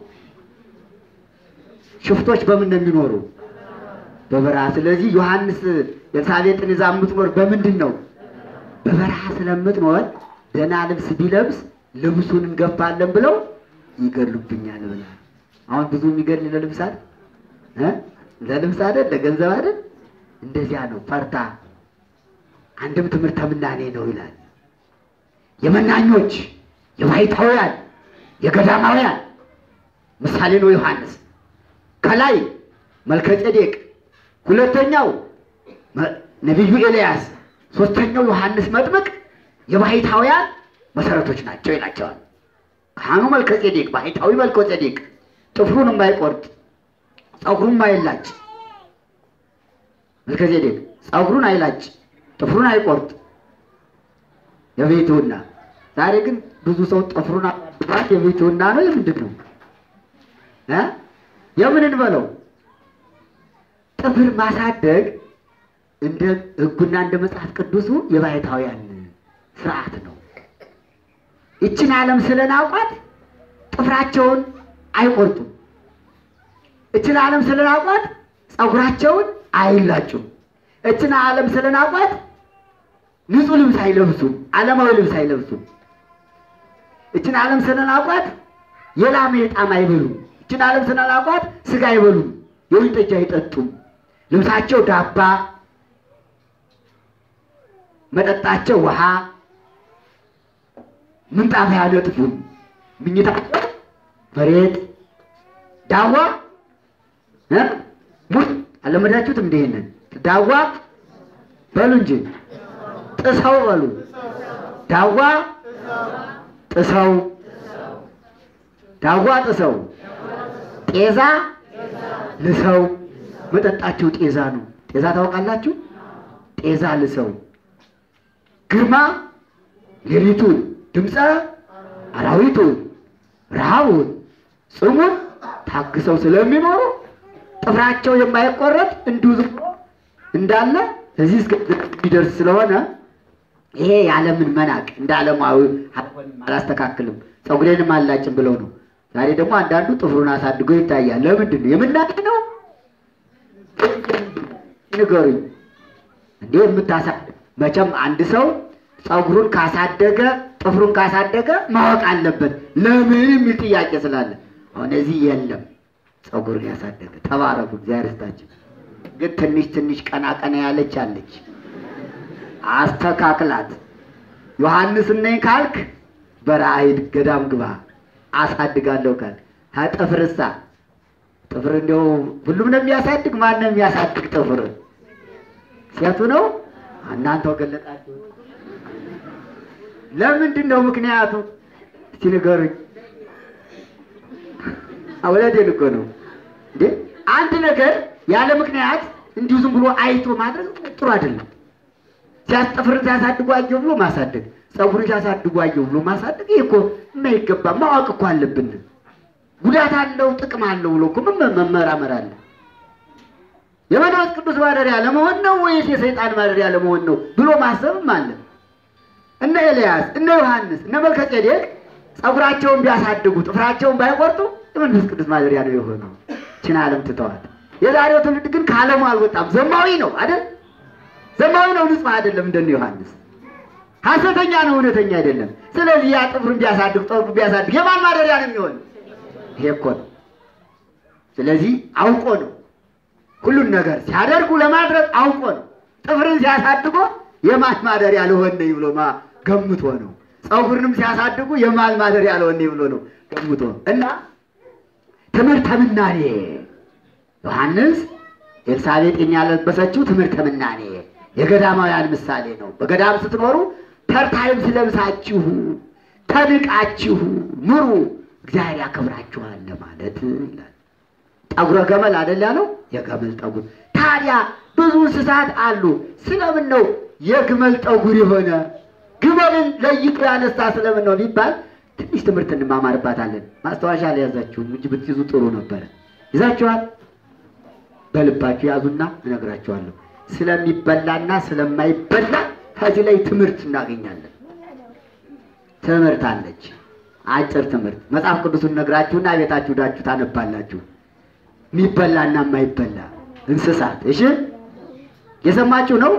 Speaker 2: ሽፍቶች በምን ነው የሚኖሩ? በበረሃ። ስለዚህ ዮሐንስ ኤልሳቤጥን ይዛ የምትኖር በምንድን ነው? በበረሃ ስለምትኖር ደህና ልብስ ቢለብስ ልብሱን እንገፋለን ብለው ይገሉብኛል ብላ አሁን ብዙ የሚገል ለልብስ አይደል እ ለልብስ አይደል ለገንዘብ አይደል እንደዚያ ነው ፈርታ አንድም ትምህርተ ምናኔ ነው ይላል የመናኞች የባሕታውያን የገዳማውያን ምሳሌ ነው ዮሐንስ ከላይ መልከጼዴቅ ሁለተኛው መ- ነቢዩ ኤልያስ ሶስተኛው ዮሐንስ መጥምቅ የባሕታውያን መሰረቶች ናቸው ይላቸዋል ካህኑ መልከጼዴቅ ባሕታዊ መልከጼዴቅ ጥፍሩን የማይቆርጥ ፀጉሩን የማይላጭ መልከጼዴቅ ፀጉሩን አይላጭ ጥፍሩን አይቆርጥ የቤትውና ዛሬ ግን ብዙ ሰው ጥፍሩን አባት የቤትውና ነው የምንድን ነው እ የምን እንበለው ጥፍር ማሳደግ እንደ ሕጉና እንደ መጽሐፍ ቅዱሱ የባሕታውያን ስርዓት ነው። ይችን ዓለም ስለናውቋት ጥፍራቸውን አይቆርጡም። እችን ዓለም ስለናውቋት ፀጉራቸውን አይላጩም። እችን ዓለም ስለናውቋት ንጹሕ ልብስ አይለብሱም። ዓለማዊ ልብስ አይለብሱም። እችን ዓለም ስለናውቋት የላመ የጣም አይበሉም። እችን ዓለም ስለናውቋት ስጋ አይበሉም። የወይን ጠጅ አይጠጡም። ልብሳቸው ዳባ፣ መጠጣቸው ውሃ፣ ምንጣፍ አያነጥፉም። ምኝታቸው መሬት፣ ዳዋ እ ሙት አለመዳችሁትም? እንደ ይሄንን ዳዋ በሉ እንጂ ጥሰው በሉ ዳዋ ጥሰው ዳዋ ጥሰው ጤዛ ልሰው መጠጣቸው ጤዛ ነው። ጤዛ ታውቃላችሁ? ጤዛ ልሰው ግርማ ሌሊቱን ድምፀ አራዊቱን ረሃቡን ጽሙን ታግሰው ስለሚኖሩ ጥፍራቸው የማይቆረጥ እንዲሁ ዝም ብሎ እንዳለ እዚህ እስከሚደርስ ስለሆነ ይሄ የዓለምን መናቅ እንደ ዓለማዊ አልሆንም አላስተካክልም ፀጉሬንም አላጭም ብለው ነው። ዛሬ ደግሞ አንዳንዱ ጥፍሩን አሳድጎ ይታያል። ለምንድን ነው የምናቅ ነው? ንገሩኝ እንዴ የምታሳድግ መቼም አንድ ሰው ፀጉሩን ካሳደገ ጥፍሩን ካሳደገ ማወቅ አለበት። ለምን የሚል ጥያቄ ስላለ አሁን እዚህ የለም ፀጉርን ያሳደገ ተባረኩ፣ እግዚአብሔር ይስጣቸው። ግን ትንሽ ትንሽ ቀና ቀና ያለች አለች፣ አስተካክላት። ዮሐንስ ነኝ ካልክ በረሃ ሂድ፣ ገዳም ግባ፣ አሳድጋለሁ ካልክ ጥፍርሳ ጥፍር እንዲያው ሁሉም ነው የሚያሳድግ። ማን ነው የሚያሳድግ ጥፍር? ሴቱ ነው። እናንተው ገለጣችሁ። ለምንድን ነው ምክንያቱ? እስቲ ንገሩኝ። እውነቴን እኮ ነው እንዴ! አንድ ነገር ያለ ምክንያት እንዲሁ ዝም ብሎ አይቶ ማድረግ ጥሩ አይደለም። ሲያስጠፍር ሲያሳድጉ አየሁ ብሎ ማሳደግ፣ ፀጉር ሲያሳድጉ አየሁ ብሎ ማሳደግ፣ ይህ እኮ የማይገባ ማወቅ እኮ አለብን። ጉዳት አለው ጥቅም አለው ብሎ እኮ ምን መመራመር አለ። የመንፈስ ቅዱስ ማደሪያ ለመሆን ነው ወይስ የሰይጣን ማደሪያ ለመሆን ነው ብሎ ማሰብም አለ። እነ ኤልያስ እነ ዮሐንስ እነ መልከጼዴቅ ፀጉራቸውን ቢያሳድጉ ጥፍራቸውን ባይቆርጡ የመንፈስ ቅዱስ ማደሪያ ነው የሆነው። ችን ዓለም ትተዋል። የዛሬው ትውልድ ግን ከዓለሙ አልወጣም። ዘማዊ ነው አይደል? ዘማዊ ነው፣ ንጹሕ አይደለም። እንደነ ዮሐንስ ሐሰተኛ ነው፣ እውነተኛ አይደለም። ስለዚህ ያ ጥፍሩን ቢያሳድግ ጠጉሩን ቢያሳድግ የማን ማደሪያ ነው የሚሆን? ይሄ እኮ ነው። ስለዚህ አውቆ ነው ሁሉን ነገር ሲያደርጉ ለማድረግ አውቆ ነው። ጥፍርን ሲያሳድጎ የማን ማደሪያ ልሆን ነኝ ብሎ ማ ገምቶ ነው። ፀጉርንም ሲያሳድጉ የማን ማደሪያ ልሆን ነኝ ብሎ ነው ገምቶ እና ትምህርተ ምናኔ ዮሐንስ ኤልሳቤጥን ያለበሰችው ትምህርተ ምናኔ የገዳማውያን ምሳሌ ነው። በገዳም ስትኖሩ ተርታይም ስለብሳችሁ ተንቃችሁ ኑሩ፣ እግዚአብሔር ያከብራችኋል ለማለት ይላል። ጠጉረ ገመል አይደል ያለው? የገመል ጠጉር። ታዲያ ብዙ እንስሳት አሉ። ስለምን ነው የግመል ጠጉር የሆነ ግመልን ለይቶ ያነሳ ስለምን ነው ቢባል ትንሽ ትምህርት እንማማርባታለን። ማስታወሻ አልያዛችሁም እንጂ ብትይዙ ጥሩ ነበረ። ይዛችኋል? በልባችሁ ያዙና እነግራችኋለሁ። ስለሚበላና ስለማይበላ ከዚህ ላይ ትምህርት እናገኛለን። ትምህርት አለች፣ አጭር ትምህርት። መጽሐፍ ቅዱሱን ነግራችሁና ቤታችሁ ዳችሁ ታነባላችሁ። የሚበላና የማይበላ እንስሳት። እሺ፣ የሰማችሁ ነው።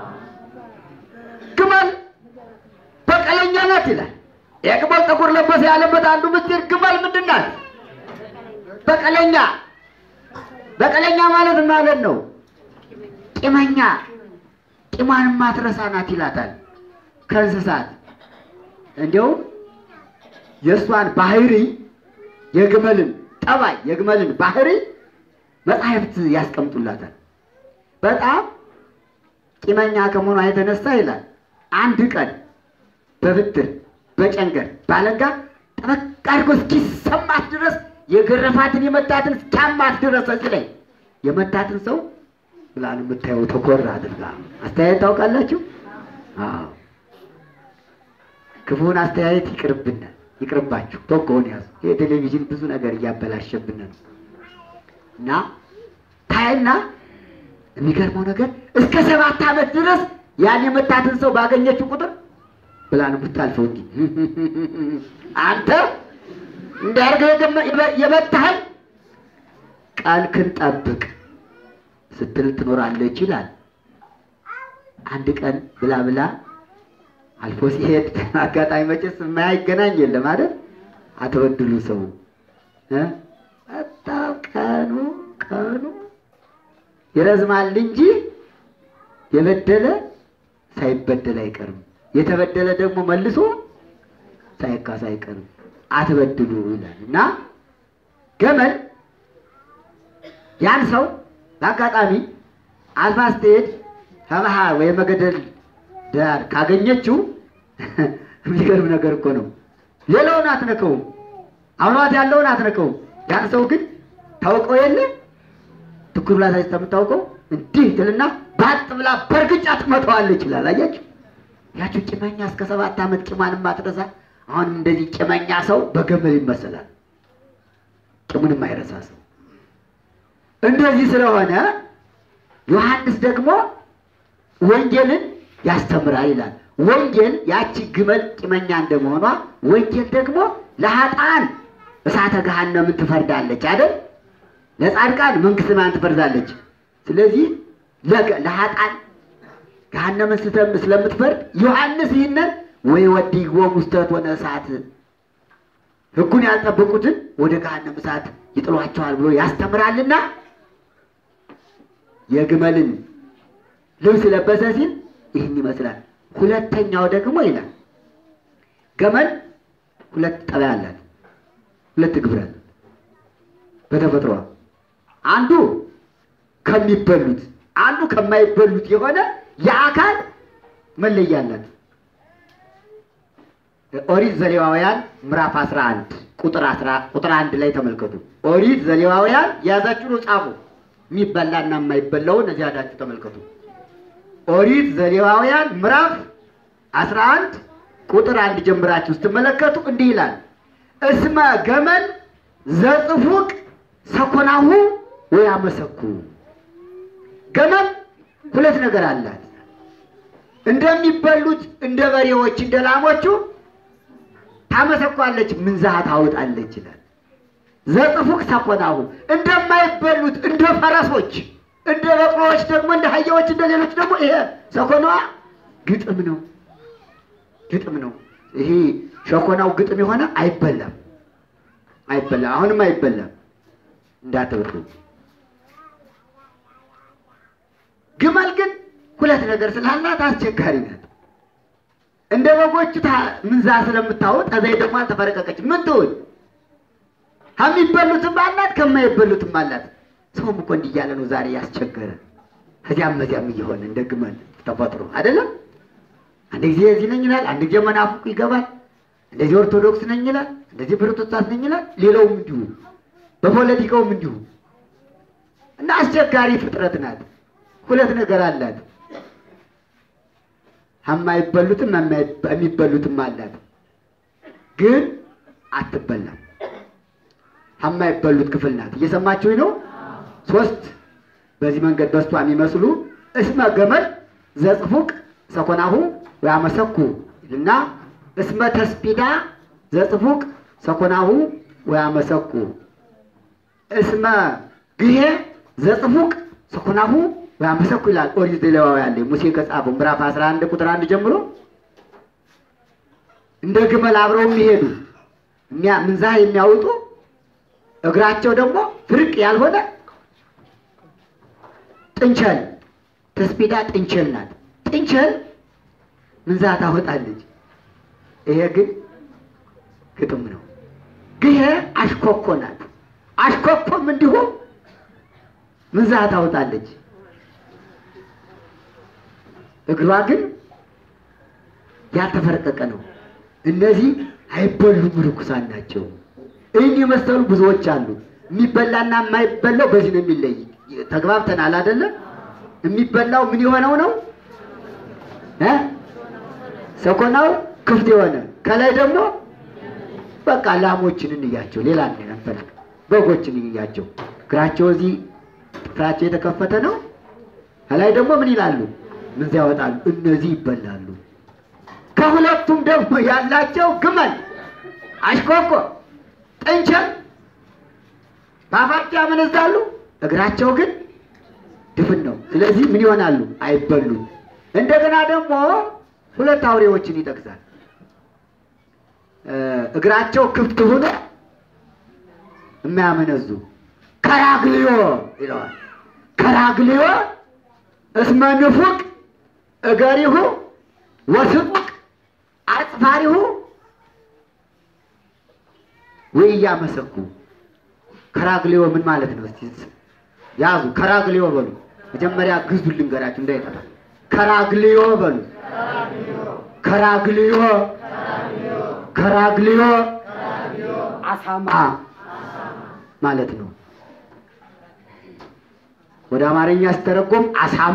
Speaker 2: ግመል በቀለኛ ናት ይላል። የግመል ጥቁር ለበሰ ያለበት አንዱ ምስጢር ግመል ምንድን ናት? በቀለኛ። በቀለኛ ማለት ማለት ነው ቂመኛ፣ ቂሟን ማትረሳ ናት ይላታል። ከእንስሳት እንዲያውም የእሷን ባህሪ የግመልን ጠባይ የግመልን ባህሪ መጻሕፍት ያስቀምጡላታል። በጣም ቂመኛ ከመሆኗ የተነሳ ይላል አንድ ቀን በብትር በጨንገር ባለንጋ ጠበቅ አድርጎ እስኪሰማት ድረስ የገረፋትን የመታትን እስኪያማት ድረስ እዚህ ላይ የመታትን ሰው ብላን የምታየው ተኮራ አድርጋ አስተያየት ታውቃላችሁ? አዎ ክፉን አስተያየት ይቅርብናል፣ ይቅርባችሁ። በጎውን ያዙ። ይህ ቴሌቪዥን ብዙ ነገር እያበላሸብን ነው እና ታይና የሚገርመው ነገር እስከ ሰባት ዓመት ድረስ ያን የመታትን ሰው ባገኘችው ቁጥር ብላ ነው የምታልፈው እንጂ አንተ እንዳርገህ የመታህን ቃልክን ጠብቅ ስትል ትኖራለች ይላል። አንድ ቀን ብላ ብላ አልፎ ሲሄድ አጋጣሚ መቼስ የማያገናኝ የለም አይደል? አትበድሉ ሰው እ በጣም ቀኑ ቀኑ ይረዝማል እንጂ የበደለ ሳይበደል አይቀርም። የተበደለ ደግሞ መልሶ ሳይካስ አይቀርም። አትበድሉ ይላል እና ገመል ያን ሰው በአጋጣሚ አልፋ ስትሄድ ከመሃል ወይም መገደል ዳር ካገኘችው የሚገርም ነገር እኮ ነው። ሌላውን አትነከውም፣ አብሯት ያለውን አትነከውም። ያን ሰው ግን ታውቀው የለ ትኩር ብላ ሳይስታ የምታውቀው እንዲህ ትልና ባጥ ብላ በእርግጫ ትመታዋለች ይላል። አያችሁ ያችሁ ቂመኛ እስከ ሰባት ዓመት ቂሟን ማትረሳ አሁንም እንደዚህ ቂመኛ ሰው በገመል ይመሰላል። ቂሙን የማይረሳ ሰው እንደዚህ ስለሆነ ዮሐንስ ደግሞ ወንጌልን ያስተምራል ይላል። ወንጌል ያቺ ግመል ቂመኛ እንደመሆኗ ወንጌል ደግሞ ለኃጥአን እሳተ ገሃነምን ትፈርዳለች አይደል? ለጻድቃን መንግሥተ ሰማያትን ትፈርዳለች። ስለዚህ ለኃጥአን ገሃነምን ስለምትፈርድ ዮሐንስ ይህንን ወይ ወዲጎሙ ውስተ እቶነ እሳት ሕጉን ያልጠበቁትን ወደ ገሃነም እሳት ይጥሏቸዋል ብሎ ያስተምራልና የግመልን ልብስ ለበሰ ሲል ይህን ይመስላል። ሁለተኛው ደግሞ ይላል ገመል ሁለት ጠባይ አላት፣ ሁለት ግብረ አላት በተፈጥሯ አንዱ ከሚበሉት አንዱ ከማይበሉት የሆነ የአካል መለያ አላት። ኦሪት ዘሌዋውያን ምዕራፍ 11 ቁጥር 10 ቁጥር 1 ላይ ተመልከቱ። ኦሪት ዘሌዋውያን የያዛችሁ ጻፉ። የሚበላና የማይበላውን እዚህ አዳችሁ ተመልከቱ። ኦሪት ዘሌዋውያን ምዕራፍ 11 ቁጥር አንድ ጀምራችሁ ስትመለከቱ እንዲህ ይላል፣ እስመ ገመል ዘጽፉቅ ሰኮናሁ ወያመሰኩ። ገመል ሁለት ነገር አላት። እንደሚበሉት እንደ በሬዎች እንደ ላሞቹ ታመሰኳለች፣ ምንዛሃ ታወጣለች ይላል። ዘጽፉቅ ሰኮናሁ እንደማይበሉት እንደ ፈረሶች እንደ በቅሎዎች ደግሞ እንደ አህያዎች እንደ ሌሎች ደግሞ ይሄ ሰኮናዋ ግጥም ነው፣ ግጥም ነው። ይሄ ሸኮናው ግጥም የሆነ አይበላም፣ አይበላም፣ አሁንም አይበላም። እንዳትብሉ። ግመል ግን ሁለት ነገር ስላላት አስቸጋሪ ናት። እንደ በጎቹ ታ- ምንዛ ስለምታወጥ እዛይ ደግሞ አልተፈረቀቀች ምን ትሆን? ከሚበሉትም አላት ከማይበሉትም አላት። ሰውም እኮ እንዲህ እያለ ነው ዛሬ ያስቸገረ ከዚያም መዚያም እየሆነ እንደ ግመል ተፈጥሮ አይደለም። አንድ ጊዜ እዚህ ነኝ ይላል፣ አንድ ጊዜ መናፍቁ ይገባል። እንደዚህ ኦርቶዶክስ ነኝ ይላል፣ እንደዚህ ፕሮቴስታንት ነኝ ይላል። ሌላውም እንዲሁ በፖለቲካውም እንዲሁ እና አስቸጋሪ ፍጥረት ናት። ሁለት ነገር አላት። የማይበሉትም የሚበሉትም አላት፣ ግን አትበላም። የማይበሉት ክፍል ናት። እየሰማችሁኝ ነው? ሶስት በዚህ መንገድ በስቷ የሚመስሉ እስመ ገመድ ዘጽፉቅ ሰኮናሁ ወያመሰኩ እና እስመ ተስፒዳ ዘጽፉቅ ሰኮናሁ ወያመሰኩ እስመ ግሄ ዘጽፉቅ ሰኮናሁ ወያመሰኩ ይላል ኦሪት ዘሌዋውያን ላይ ሙሴ ከጻፈው ምዕራፍ 11 ቁጥር አንድ ጀምሮ እንደ ግመል አብረው የሚሄዱ የሚያ- ምንዛህ የሚያወጡ እግራቸው ደግሞ ፍርቅ ያልሆነ ጥንቸል ተስፒዳ ጥንቸል ናት። ጥንቸል ምንዛህ ታወጣለች። ይሄ ግን ግጥም ነው። ግሄ አሽኮኮ ናት። አሽኮኮም እንዲሁ ምንዛህ ታወጣለች። እግሯ ግን ያልተፈረቀቀ ነው። እነዚህ አይበሉም፣ ርኩሳን ናቸው። ይህን የመሰሉ ብዙዎች አሉ። የሚበላና የማይበላው በዚህ ነው የሚለይ። ተግባብተናል አይደለም? የሚበላው ምን የሆነው ነው እ ሰኮናው ክፍት የሆነ ከላይ ደግሞ በቃ ላሞችን እንያቸው፣ ሌላ አንፈልግ። በጎችን እንያቸው። እግራቸው እዚህ ጥፍራቸው የተከፈተ ነው። ከላይ ደግሞ ምን ይላሉ? ምን ያወጣሉ? እነዚህ ይበላሉ። ከሁለቱም ደግሞ ያላቸው ግመል፣ አሽኮኮ፣ ጥንቸል በአፋቸው ያመነዛሉ፣ እግራቸው ግን ድፍን ነው። ስለዚህ ምን ይሆናሉ? አይበሉም። እንደገና ደግሞ ሁለት አውሬዎችን ይጠቅሳል። እ እግራቸው ክፍት ሆኖ የማያመነዙ ከራግልዮ ይለዋል። ከራግልዮ እስመ ንፉቅ እገሪሁ ወስጡቅ አጽፋሪሁ ወኢያመሰኩ። ከራግልዮ ምን ማለት ነው? እስቲ ያዙ። ከራግልዮ በሉ። መጀመሪያ ግዙ ልንገራችሁ እንዳይጠፋ። ከራግልዮ በሉ። ከራግልዮ ከራግልዮ አሳማ ማለት ነው። ወደ አማርኛ ሲተረጎም አሳማ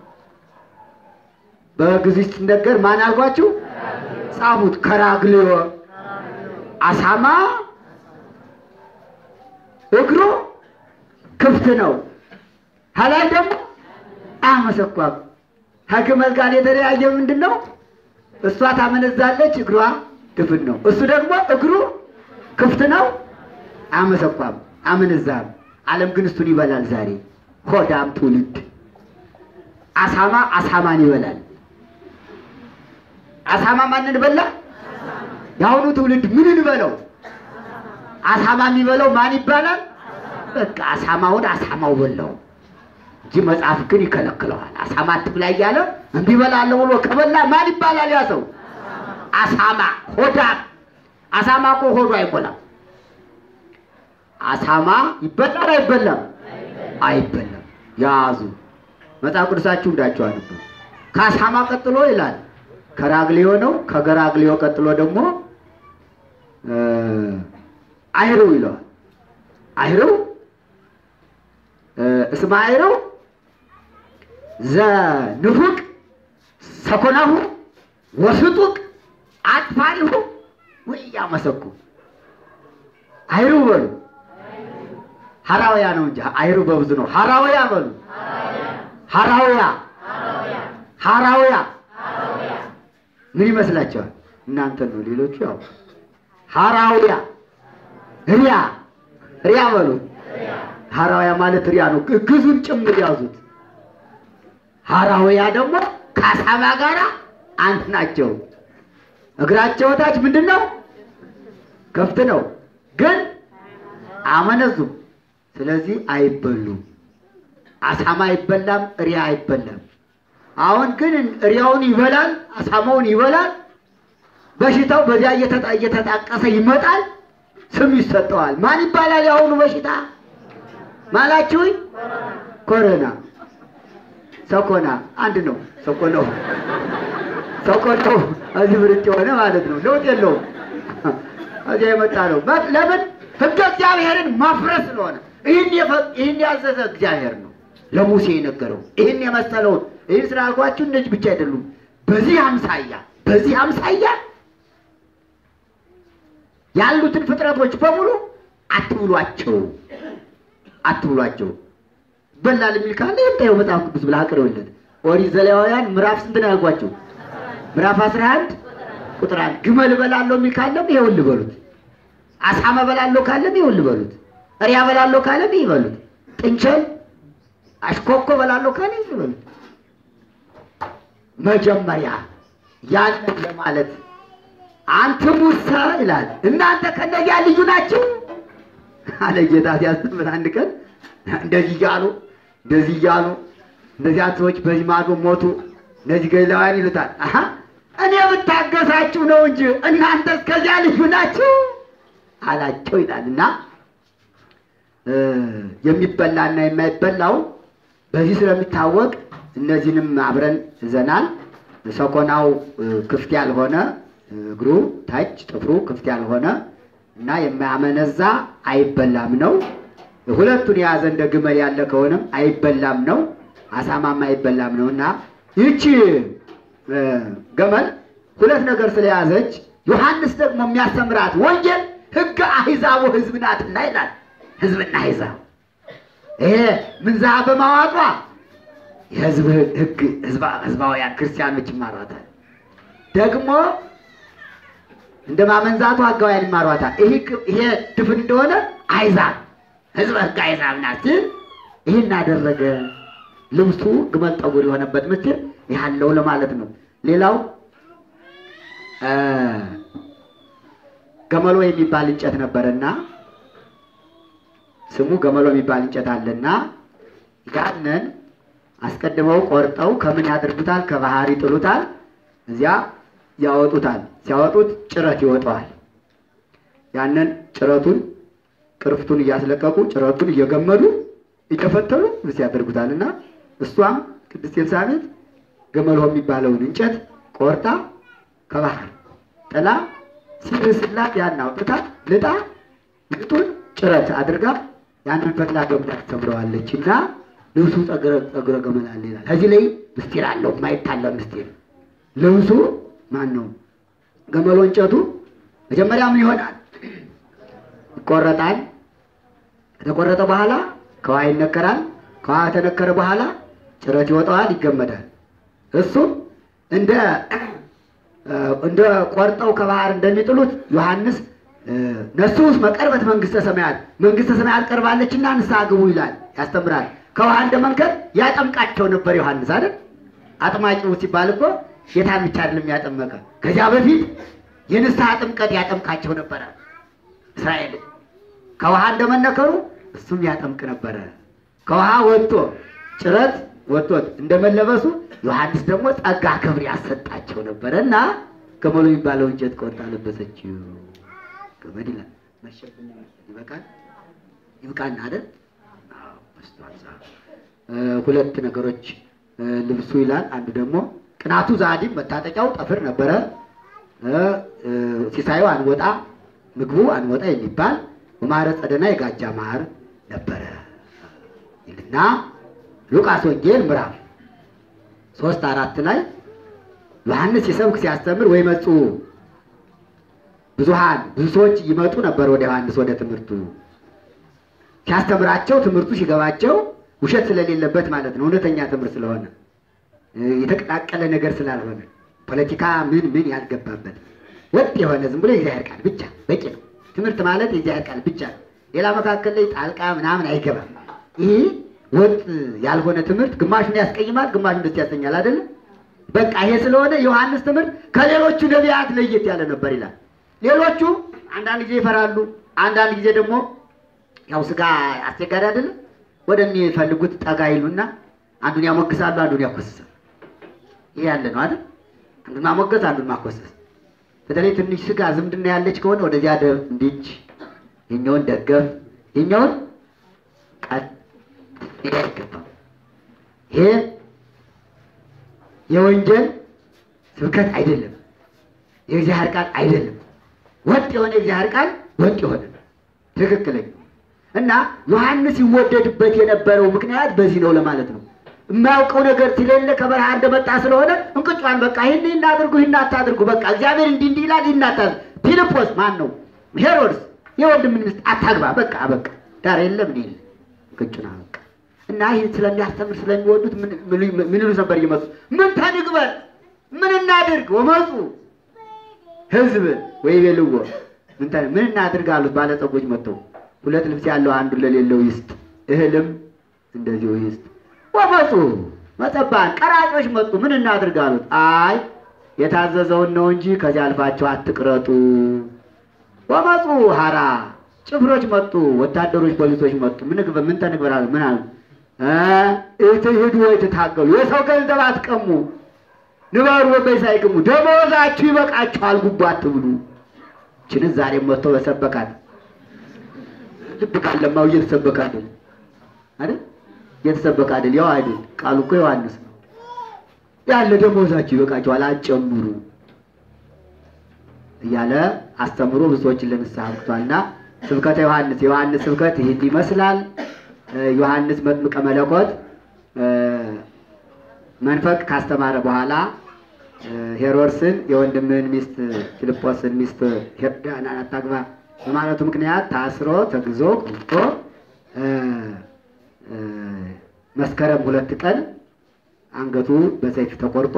Speaker 2: በግዕዝ ሲነገር ማን አልኳችሁ? ጻፉት። ከራግልዮ አሳማ እግሩ ክፍት ነው። ከላይ ደግሞ አመሰኳም። ከግመል ጋር የተለያየ ምንድን ነው? እሷ ታመነዛለች፣ እግሯ ድፍን ነው። እሱ ደግሞ እግሩ ክፍት ነው፣ አመሰኳም፣ አመነዛም። ዓለም ግን እሱን ይበላል። ዛሬ ሆዳም ትውልድ አሳማ አሳማን ይበላል። አሳማ ማንን በላ? የአሁኑ ትውልድ ምንን በለው? አሳማ የሚበላው ማን ይባላል? በቃ አሳማውን አሳማው በላው እንጂ መጽሐፍ ግን ይከለክለዋል። አሳማ አትብላ እያለ እምቢ እበላለሁ ብሎ ከበላ ማን ይባላል? ያ ሰው አሳማ ሆዳም። አሳማ እኮ ሆዱ አይሞላም። አሳማ ይበላል አይበላም? አይበላም። ያዙ መጽሐፍ ቅዱሳችሁ እንዳችሁ አንቡ። ከአሳማ ቀጥሎ ይላል ከራግሊዮ ነው። ከገራግሊዮ ቀጥሎ ደግሞ እ አይረው ይለዋል። አይረው እ እስመ አይረው ዘንፉቅ ሰኮናሁ ወስጡቅ አጥፋሪሁ ወኢያመሰኩ አይሩ በሉ። ሐራውያ ነው እንጂ አይሩ በብዙ ነው። ሐራውያ በሉ። ሐራውያ ሐራውያ ምን ይመስላችኋል? እናንተ ነው። ሌሎቹ ያው ሐራውያ ሪያ ሪያ በሉ። ሐራውያ ማለት ሪያ ነው። ግዙን ጭምር ያዙት። ሐራውያ ደግሞ ከአሳማ ጋር አንድ ናቸው። እግራቸው ታች ምንድን ነው? ከፍት ነው፣ ግን አመነዙም። ስለዚህ አይበሉም። አሳማ አይበላም፣ ሪያ አይበላም። አሁን ግን እሪያውን ይበላል፣ አሳማውን ይበላል። በሽታው በዚያ እየተጣ- እየተጣቀሰ ይመጣል፣ ስም ይሰጠዋል። ማን ይባላል? የአሁኑ በሽታ ማላችሁኝ? ኮሮና፣ ሰኮና አንድ ነው። ሰኮናው ሰኮናው እዚህ ብርጭ የሆነ ማለት ነው። ለውጥ የለውም። እዚያ የመጣ ነው። በ- ለምን ሕገ እግዚአብሔርን ማፍረስ ስለሆነ ይህን የፈ- ይህን ያዘዘ እግዚአብሔር ነው ለሙሴ የነገረው። ይህን የመሰለውን ይህን ስላልኳችሁ እነዚህ ብቻ አይደሉም። በዚህ አምሳያ በዚህ አምሳያ ያሉትን ፍጥረቶች በሙሉ አትብሏቸው፣ አትብሏቸው። በላል የሚል ካለ የምታየው መጽሐፍ ቅዱስ ብለህ አቅርብለት። ኦሪት ዘሌዋውያን ምዕራፍ ስንት ነው ያልኳቸው? ምዕራፍ 11 ቁጥር አንድ ግመል እበላለሁ የሚል ካለም ይኸውልህ በሉት። አሳማ እበላለሁ ካለም ይኸውልህ በሉት። እሪያ እበላለሁ ካለም ይህ በሉት። ጥንቸል አሽኮኮ እበላለሁ ካለ ይህ በሉት። መጀመሪያ ያንን ለማለት አንተ ሙሳ ይላል እናንተ ከነዚያ ልዩ ናቸው አለ ጌታ ሲያስተምር አንድ ቀን እንደዚህ እያሉ እንደዚህ እያሉ እነዚያ ሰዎች በዚህ ማዶ ሞቱ እነዚህ ገሊላውያን ይሉታል አሀ እኔ ብታገሳችሁ ነው እንጂ እናንተ እስከዚያ ልዩ ናችሁ አላቸው ይላል እና እ የሚበላና የማይበላው በዚህ ስለሚታወቅ እነዚህንም አብረን ይዘናል። ሰኮናው እ ክፍት ያልሆነ እግሩ ታች ጥፍሩ ክፍት ያልሆነ እና የማያመነዛ አይበላም ነው። ሁለቱን የያዘ እንደ ግመል ያለ ከሆነም አይበላም ነው። አሳማም አይበላም ነው እና ይቺ እ ገመል ሁለት ነገር ስለያዘች ዮሐንስ ደግሞ የሚያስተምራት ወንጌል ሕገ አሕዛቡ ሕዝብ ናትና ይላል። ሕዝብና አሕዛብ ይሄ ምንዛ በማዋጧ የሕዝብ ሕግ ሕዝባ- ሕዝባውያን ክርስቲያኖች ይማሯታል። ደግሞ እንደ ማመንዛቱ ሕጋውያን ይማሯታል። ይሄ ክ- ይሄ ድፍን እንደሆነ አሕዛብ ሕዝበ ሕግ አሕዛብ ናት ሲል ይህን አደረገ። ልብሱ ግመል ጠጉር የሆነበት ምስጢር ያለው ለማለት ነው። ሌላው እ ገመሎ የሚባል እንጨት ነበረና ስሙ ገመሎ የሚባል እንጨት አለና ያንን አስቀድመው ቆርጠው ከምን ያደርጉታል? ከባህር ይጥሉታል። እዚያ ያወጡታል። ሲያወጡት ጭረት ይወጣዋል። ያንን ጭረቱን ቅርፍቱን እያስለቀቁ ጭረቱን እየገመዱ እየፈተሉ ብስ ያደርጉታል እና እሷም ቅድስት ኤልሳቤጥ ገመሎ የሚባለውን እንጨት ቆርጣ ከባህር ጥላ ሲርስላት ያን አውጥታ ልጣ ልጡን ጭረት አድርጋ ያንን ፈትላ ገብታ ትሰብረዋለች እና ልብሱ ጸጉረ ጸጉረ ገመል አለ ይላል። ከዚህ ላይ ምስጢር አለው የማይታለ ምስጢር። ልብሱ ማን ነው? ገመሎ እንጨቱ መጀመሪያ ምን ይሆናል? ይቆረጣል። ከተቆረጠ በኋላ ከውሃ ይነከራል። ከውሃ ከተነከረ በኋላ ጭረት ይወጣዋል፣ ይገመዳል። እሱም እንደ እንደ ቆርጠው ከባህር እንደሚጥሉት ዮሐንስ ነሱ ውስጥ መቀርበት መንግስተ ሰማያት መንግስተ ሰማያት ቀርባለችና ንስሐ ግቡ ይላል፣ ያስተምራል። ከውሃ እንደ መንከር ያጠምቃቸው ነበር ዮሐንስ አይደል? አጥማቂው ሲባል እኮ ጌታን ብቻ አይደለም ያጠመቀ፣ ከዚያ በፊት የንስሐ ጥምቀት ያጠምቃቸው ነበረ እስራኤል ከውሃ እንደመነከሩ እሱም ያጠምቅ ነበረ። ከውሃ ወጥቶ ጭረት ወጥቶት እንደመለበሱ ዮሐንስ ደግሞ ጸጋ ክብር ያሰጣቸው ነበረ እና ገመሎ የሚባለው እንጨት ቆርጣ ለበሰችው። ገመድ ይላል መሸብኝ ይበቃል ይብቃን አይደል? አዎ፣ በስቷል ሰዓት። እ ሁለት ነገሮች እ ልብሱ ይላል። አንዱ ደግሞ ቅናቱ ዛዲም መታጠቂያው ጠፍር ነበረ። እ እ ሲሳዩ አንወጣ ምግቡ አንወጣ የሚባል በማረ ጸደና የጋጃ ማር ነበረ ይልና ሉቃስ ወንጌል ምዕራፍ ሶስት አራት ላይ ዮሐንስ ሲሰብክ ሲያስተምር ወይ መጡ ብዙሃን ብዙ ሰዎች ይመጡ ነበር ወደ ዮሐንስ ወደ ትምህርቱ ሲያስተምራቸው ትምህርቱ ሲገባቸው ውሸት ስለሌለበት ማለት ነው። እውነተኛ ትምህርት ስለሆነ እ የተቀላቀለ ነገር ስላልሆነ ፖለቲካ ምን ምን ያልገባበት ወጥ የሆነ ዝም ብሎ የእግዚአብሔር ቃል ብቻ በቂ ነው። ትምህርት ማለት የእግዚአብሔር ቃል ብቻ ነው። ሌላ መካከል ላይ ጣልቃ ምናምን አይገባም። ይህ ወጥ ያልሆነ ትምህርት ግማሹን ያስቀይማል፣ ግማሹን ደስ ያሰኛል። አይደለም በቃ ይሄ ስለሆነ ዮሐንስ ትምህርት ከሌሎቹ ነቢያት ለየት ያለ ነበር ይላል። ሌሎቹ አንዳንድ ጊዜ ይፈራሉ፣ አንዳንድ ጊዜ ደግሞ ያው ስጋ አስቸጋሪ አይደለም ወደሚፈልጉት ጠጋ ይሉና አንዱን ያሞግሳሉ፣ አንዱን ያኮስሳሉ። ይሄ ያለ ነው አይደል? አንዱን ማሞገስ፣ አንዱን ማኮሰስ። በተለይ ትንሽ ስጋ ዝምድና ያለች ከሆነ ወደዚያ ደ- እንዲች የኛውን ደገፍ የኛውን ቀጥ ይሄ አይገባም። ይሄ የወንጀል ስብከት አይደለም። የእግዚአብሔር ቃል አይደለም። ወጥ የሆነ የእግዚአብሔር ቃል ወጥ የሆነ ነው። ትክክለኛ እና ዮሐንስ ይወደድበት የነበረው ምክንያት በዚህ ነው ለማለት ነው። የማያውቀው ነገር ስለሌለ ከበረሃ እንደመጣ ስለሆነ እንቅጯን በቃ ይህን እናድርጉ ይህን አታድርጉ፣ በቃ እግዚአብሔር እንዲህ እንዲህ ይላል ይህን አታድርጉ። ፊልጶስ ማን ነው? ሄሮድስ የወንድምን ሚስት አታግባ፣ በቃ በቃ ዳር የለም ምን የለ እንቅጩን በቃ እና ይህን ስለሚያስተምር ስለሚወዱት ምን ምን- ምን ይሉ ነበር እየመጡ ምን ተንግበል ምን እናድርግ ወመፁ ህዝብ ወይ ቤልዎ ምን ተ- ምን እናድርግ አሉት። ባለጸጎች መጥተው ሁለት ልብስ ያለው አንዱን ለሌለው ይስጥ፣ እህልም እንደዚሁ ይስጥ። ወመፁ መጸባን ቀራጮች መጡ። ምን እናድርግ አሉት። አይ የታዘዘውን ነው እንጂ ከዚያ አልፋቸው አትቅረጡ። ወመፁ ሀራ ጭፍሮች መጡ፣ ወታደሮች ፖሊሶች መጡ። ምን ግበ ምን ተንግበር አሉ። ምን አሉ? እ እትሂዱ ወይ ትታገሉ፣ የሰው ገንዘብ አትቀሙ ንበሩ ወበይ ሳይቅሙ ደመወዛችሁ ይበቃችኋል፣ ጉቦ አትብሉ። ችን ዛሬም መጥቶ በሰበካት ልብ ካለማው እየተሰበከ አይደል አይደል? እየተሰበከ አይደል? ያው አይደል? ቃሉ እኮ ዮሐንስ ነው ያለ ደመወዛችሁ ይበቃችኋል፣ አትጨምሩ እያለ አስተምሮ ብዙዎችን ለንስሐ አብቅቷልና ስብከተ ዮሐንስ የዮሐንስ ስብከት ይህን ይመስላል። እ ዮሐንስ መጥምቀ መለኮት እ መንፈቅ ካስተማረ በኋላ እ ሄሮድስን የወንድምህን ሚስት ፊልጶስን ሚስት ሄሮድያን አታግባ በማለቱ ምክንያት ታስሮ ተግዞ ቆይቶ እ እ መስከረም ሁለት ቀን አንገቱ በሰይፍ ተቆርጦ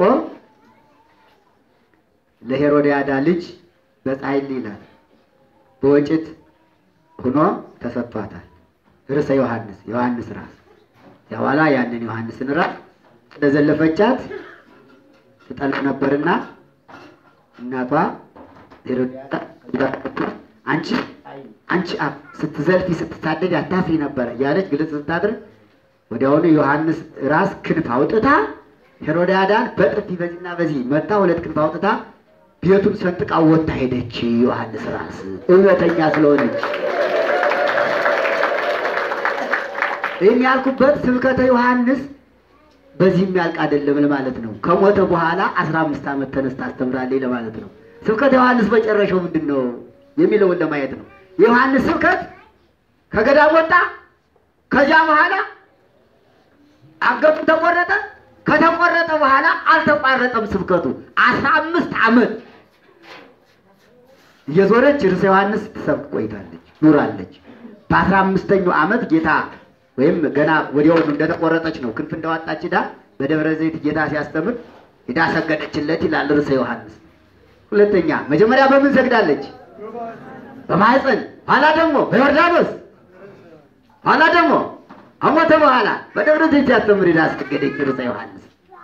Speaker 2: ለሄሮድያዳ ልጅ በጻሕል ይላል በወጭት ሆኖ ተሰጥቷታል። ርዕሰ ዮሐንስ ዮሐንስ ራስ ያኋላ ያንን ዮሐንስን ራስ እንደዘለፈቻት ትጠልቅ ነበርና እናቷ ሄሮድያዳ አንቺ አንቺ አ- ስትዘልፊ ስትሳደድ አታፍሪ ነበረ እያለች ግልጽ ስታደርግ ወዲያውኑ ዮሐንስ ራስ ክንፍ አውጥታ ሄሮድያዳን በጥፊ በዚህና በዚህ መታ ሁለት ክንፍ አውጥታ ቤቱን ሰንጥቃ ወጥታ ሄደች። ዮሐንስ ራስ እውነተኛ ስለሆነች ይህን ያልኩበት ስብከተ ዮሐንስ በዚህ የሚያልቅ አይደለም ለማለት ነው። ከሞተ በኋላ አስራ አምስት ዓመት ተነስታ አስተምራለች ለማለት ነው። ስብከተ ዮሐንስ መጨረሻው ምንድን ነው የሚለውን ለማየት ነው። የዮሐንስ ስብከት ከገዳም ወጣ። ከዚያ በኋላ አንገቱ ተቆረጠ። ከተቆረጠ በኋላ አልተቋረጠም ስብከቱ አስራ አምስት ዓመት እየዞረች ርዕሰ ዮሐንስ ስትሰብክ ቆይታለች ኑራለች። በአስራ አምስተኛው ዓመት ጌታ ወይም ገና ወዲያውኑ እንደተቆረጠች ነው ክንፍ እንዳወጣች ሄዳ በደብረ ዘይት ጌታ ሲያስተምር ሄዳ ሰገደችለት ይላል ርዕሰ ዮሐንስ። ሁለተኛ መጀመሪያ በምን ሰግዳለች? በማህፀን ኋላ ደግሞ በዮርዳኖስ ኋላ ደግሞ አሞተ በኋላ በደብረ ዘይት ሲያስተምር ሄዳ አስገደች ርዕሰ ዮሐንስ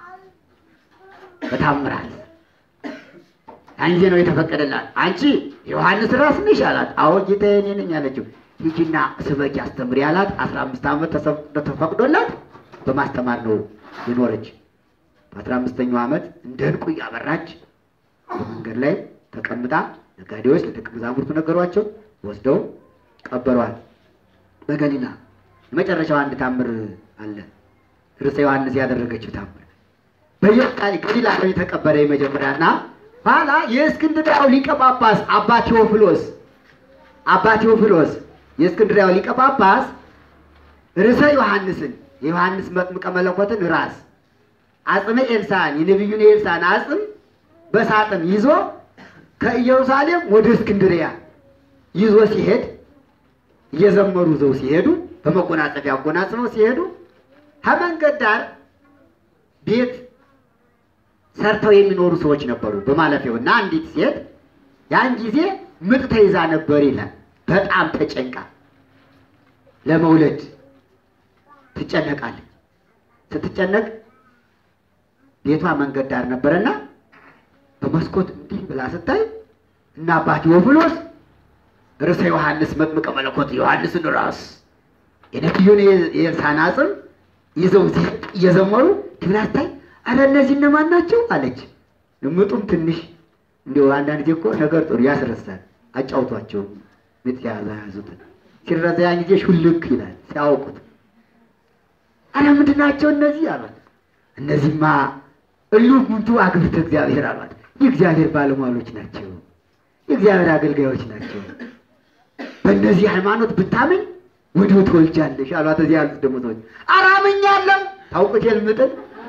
Speaker 2: በታምራት ያን ጊዜ ነው የተፈቀደላት። አንቺ ዮሐንስ ራስ ነሽ አላት። አዎ ጌታዬ እኔ ነኝ አለችው። ሂጂና ስበኪ አስተምሪ አላት። አስራ አምስት ዓመት ተሰፍ- ተፈቅዶላት በማስተማር ነው የኖረች። በአስራ አምስተኛው ዓመት እንደ ዕንቁ እያበራች በመንገድ ላይ ተቀምጣ ነጋዴዎች ለደቀ መዛሙርቱ ነገሯቸው፣ ወስደው ቀበሯት። በገሊላ የመጨረሻው አንድ ታምር አለ። ርዕሰ ዮሐንስ ያደረገችው ታምር በኢየሩሳሌም ገሊላ ነው የተቀበረ የመጀመሪያና ኋላ የእስክንድርያው ሊቀ ጳጳስ አባ ቴዎፍሎስ አባ ቴዎፍሎስ የእስክንድርያው ሊቀ ጳጳስ ርዕሰ ዮሐንስን የዮሐንስ መጥምቀ መለኮትን ራስ አጽመ ኤልሳን የነቢዩን የኤልሳን አጽም በሳጥን ይዞ ከኢየሩሳሌም ወደ እስክንድርያ ይዞ ሲሄድ እየዘመሩ ዘው ሲሄዱ በመጎናጸፊያ አጎናጽፈው ሲሄዱ ከመንገድ ዳር ቤት ሰርተው የሚኖሩ ሰዎች ነበሩ በማለፊያው እና አንዲት ሴት ያን ጊዜ ምጥ ተይዛ ነበር ይላል። በጣም ተጨንቃ ለመውለድ ትጨነቃለች። ስትጨነቅ ቤቷ መንገድ ዳር ነበረና በመስኮት እንዲህ ብላ ስታይ እና አባ ቴዎፍሎስ ርዕሰ ዮሐንስ መጥምቀ መለኮት ዮሐንስን ራስ የነቢዩን የኤልሳዕን አጽም ይዘው ሲሄድ እየዘመሩ እንዲህ ብላ ስታይ አረ እነዚህ እነማን ናቸው አለች። ምጡም ትንሽ እንዲሁ አንዳንድ ጊዜ እኮ ነገር ጥሩ ያስረሳል። አጫውቷቸው ምጥ ያዘ ያዙትን ሲረዛ ያን ጊዜ ሹልክ ይላል ሲያውቁት። አረ ምንድን ናቸው እነዚህ አሏት። እነዚህማ እሉ ሙንቱ አግብርተ እግዚአብሔር አሏት። የእግዚአብሔር ባለሟሎች ናቸው፣ የእግዚአብሔር አገልጋዮች ናቸው። በእነዚህ ሃይማኖት ብታምን ወዲሁ ትወልጃለሽ አሏት። እዚህ ያሉት ደግሞ ሰዎች ኧረ አምኛለሁ። ታውቁት የልምጥን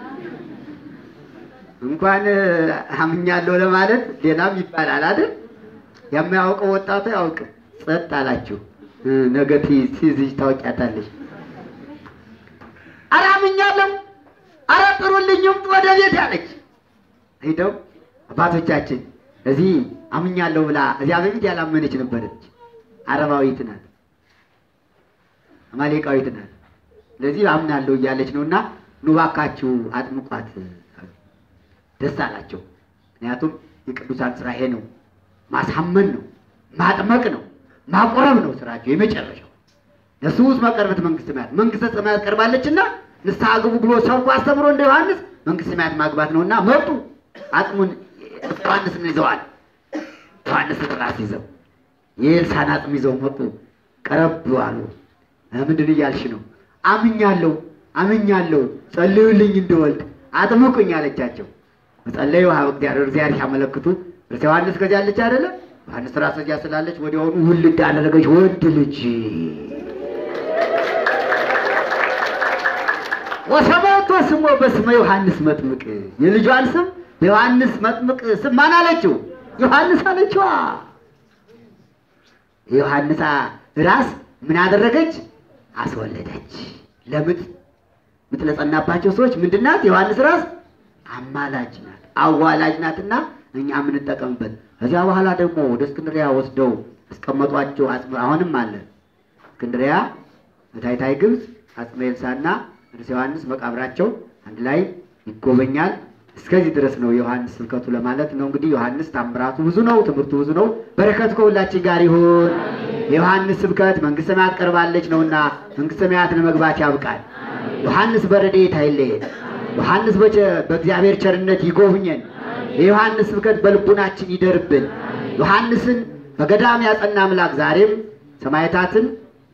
Speaker 2: እንኳን አምኛለሁ ለማለት ሌላም ይባላል አይደል? የማያውቀው ወጣቱ ያውቅም። ጸጥ አላችሁ። ነገ ትይዝሽ ታውቂያታለሽ። ኧረ አምኛለሁ፣ ኧረ ጥሩልኝ እምጡ ወደ ቤት ያለች ሄደው አባቶቻችን እዚህ አምኛለሁ ብላ እዚያ በፊት ያላመነች ነበረች። አረባዊት ናት፣ አማሌቃዊት ናት። ስለዚህ አምናለሁ እያለች ነው እና ኑ እባካችሁ አጥምቋት ደስ አላቸው። ምክንያቱም የቅዱሳን ስራ ይሄ ነው፣ ማሳመን ነው፣ ማጥመቅ ነው፣ ማቆረብ ነው ስራቸው የመጨረሻው። ለሱ ውስጥ መቀርበት መንግስተ ሰማያት መንግስተ ሰማያት ቀርባለችና ንስሐ ግቡ ብሎ ሰብኮ አስተምሮ እንደ ዮሐንስ መንግስተ ሰማያት ማግባት ነውና መጡ። አጽሙን ዮሐንስን ይዘዋል። ዮሐንስ ራስ ይዘው የኤልሳን አጽም ይዘው መጡ። ቀረብ አሉ። ምንድን እያልሽ ነው? አምኛለሁ አምኛለሁ፣ ጸልዩልኝ እንድወልድ አጥምቁኝ አለቻቸው። መጸለዩ ሀብ እግዚአብሔር እግዚአብሔር ሲያመለክቱ እርስ ዮሐንስ ከዚያ አለች አይደለ? ዮሐንስ ራስ እዚያ ስላለች ወዲያውኑ ውልድ አደረገች ወንድ ልጅ ወሰመቶ ስሞ በስመ ዮሐንስ መጥምቅ የልጇን ስም በዮሐንስ መጥምቅ ስም ማን አለችው? ዮሐንስ አለችዋ። የዮሐንስ ራስ ምን አደረገች? አስወለደች። ለምጥ ምጥ ለጸናባቸው ሰዎች ምንድናት? ዮሐንስ ራስ አማላጅ ናት፣ አዋላጅ ናትና እኛ የምንጠቀምበት። ከዚያ በኋላ ደግሞ ወደ እስክንድሪያ ወስደው አስቀመጧቸው። አጽመ አሁንም አለ እስክንድሪያ በታይታይ ግብፅ አጽመ ኤልሳዕና ቅዱስ ዮሐንስ መቃብራቸው አንድ ላይ ይጎበኛል። እስከዚህ ድረስ ነው የዮሐንስ ስብከቱ ለማለት ነው። እንግዲህ ዮሐንስ ታምራቱ ብዙ ነው፣ ትምህርቱ ብዙ ነው። በረከቱ ከሁላችን ጋር ይሁን። የዮሐንስ ስብከት መንግስተ ሰማያት ቀርባለች ነውና መንግስተ ሰማያት ለመግባት ያብቃል። ዮሐንስ በረድኤት አይለየን። ዮሐንስ በእግዚአብሔር ቸርነት ይጎብኘን። የዮሐንስ ስብከት በልቡናችን ይደርብን። ዮሐንስን በገዳም ያጸና አምላክ ዛሬም ሰማዕታትን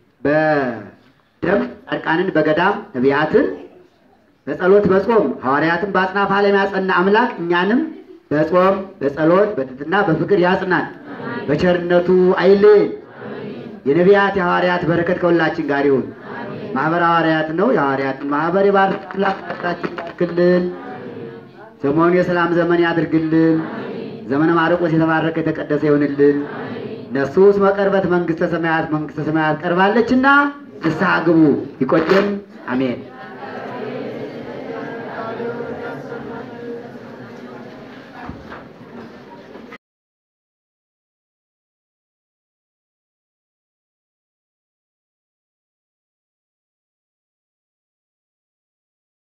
Speaker 2: በደም ጻድቃንን በገዳም ነቢያትን በጸሎት በጾም ሐዋርያትን በአጽናፈ ዓለም ያጸና አምላክ እኛንም በጾም በጸሎት በትሕትና በፍቅር ያጽናን። በቸርነቱ አይለየን። የነቢያት የሐዋርያት በረከት ከሁላችን ጋር ይሁን። ማህበር ሐዋርያት ነው። የሐዋርያትን ማህበር የባርክ አምላክ ሀገራችን ይባርክልን። ዘመኑን የሰላም ዘመን ያድርግልን። ዘመነ ማርቆስ የተባረከ የተቀደሰ ይሆንልን። ነሱስ መቀርበት መንግስተ ሰማያት መንግስተ ሰማያት ቀርባለችና ንስሐ ግቡ። ይቆየን። አሜን።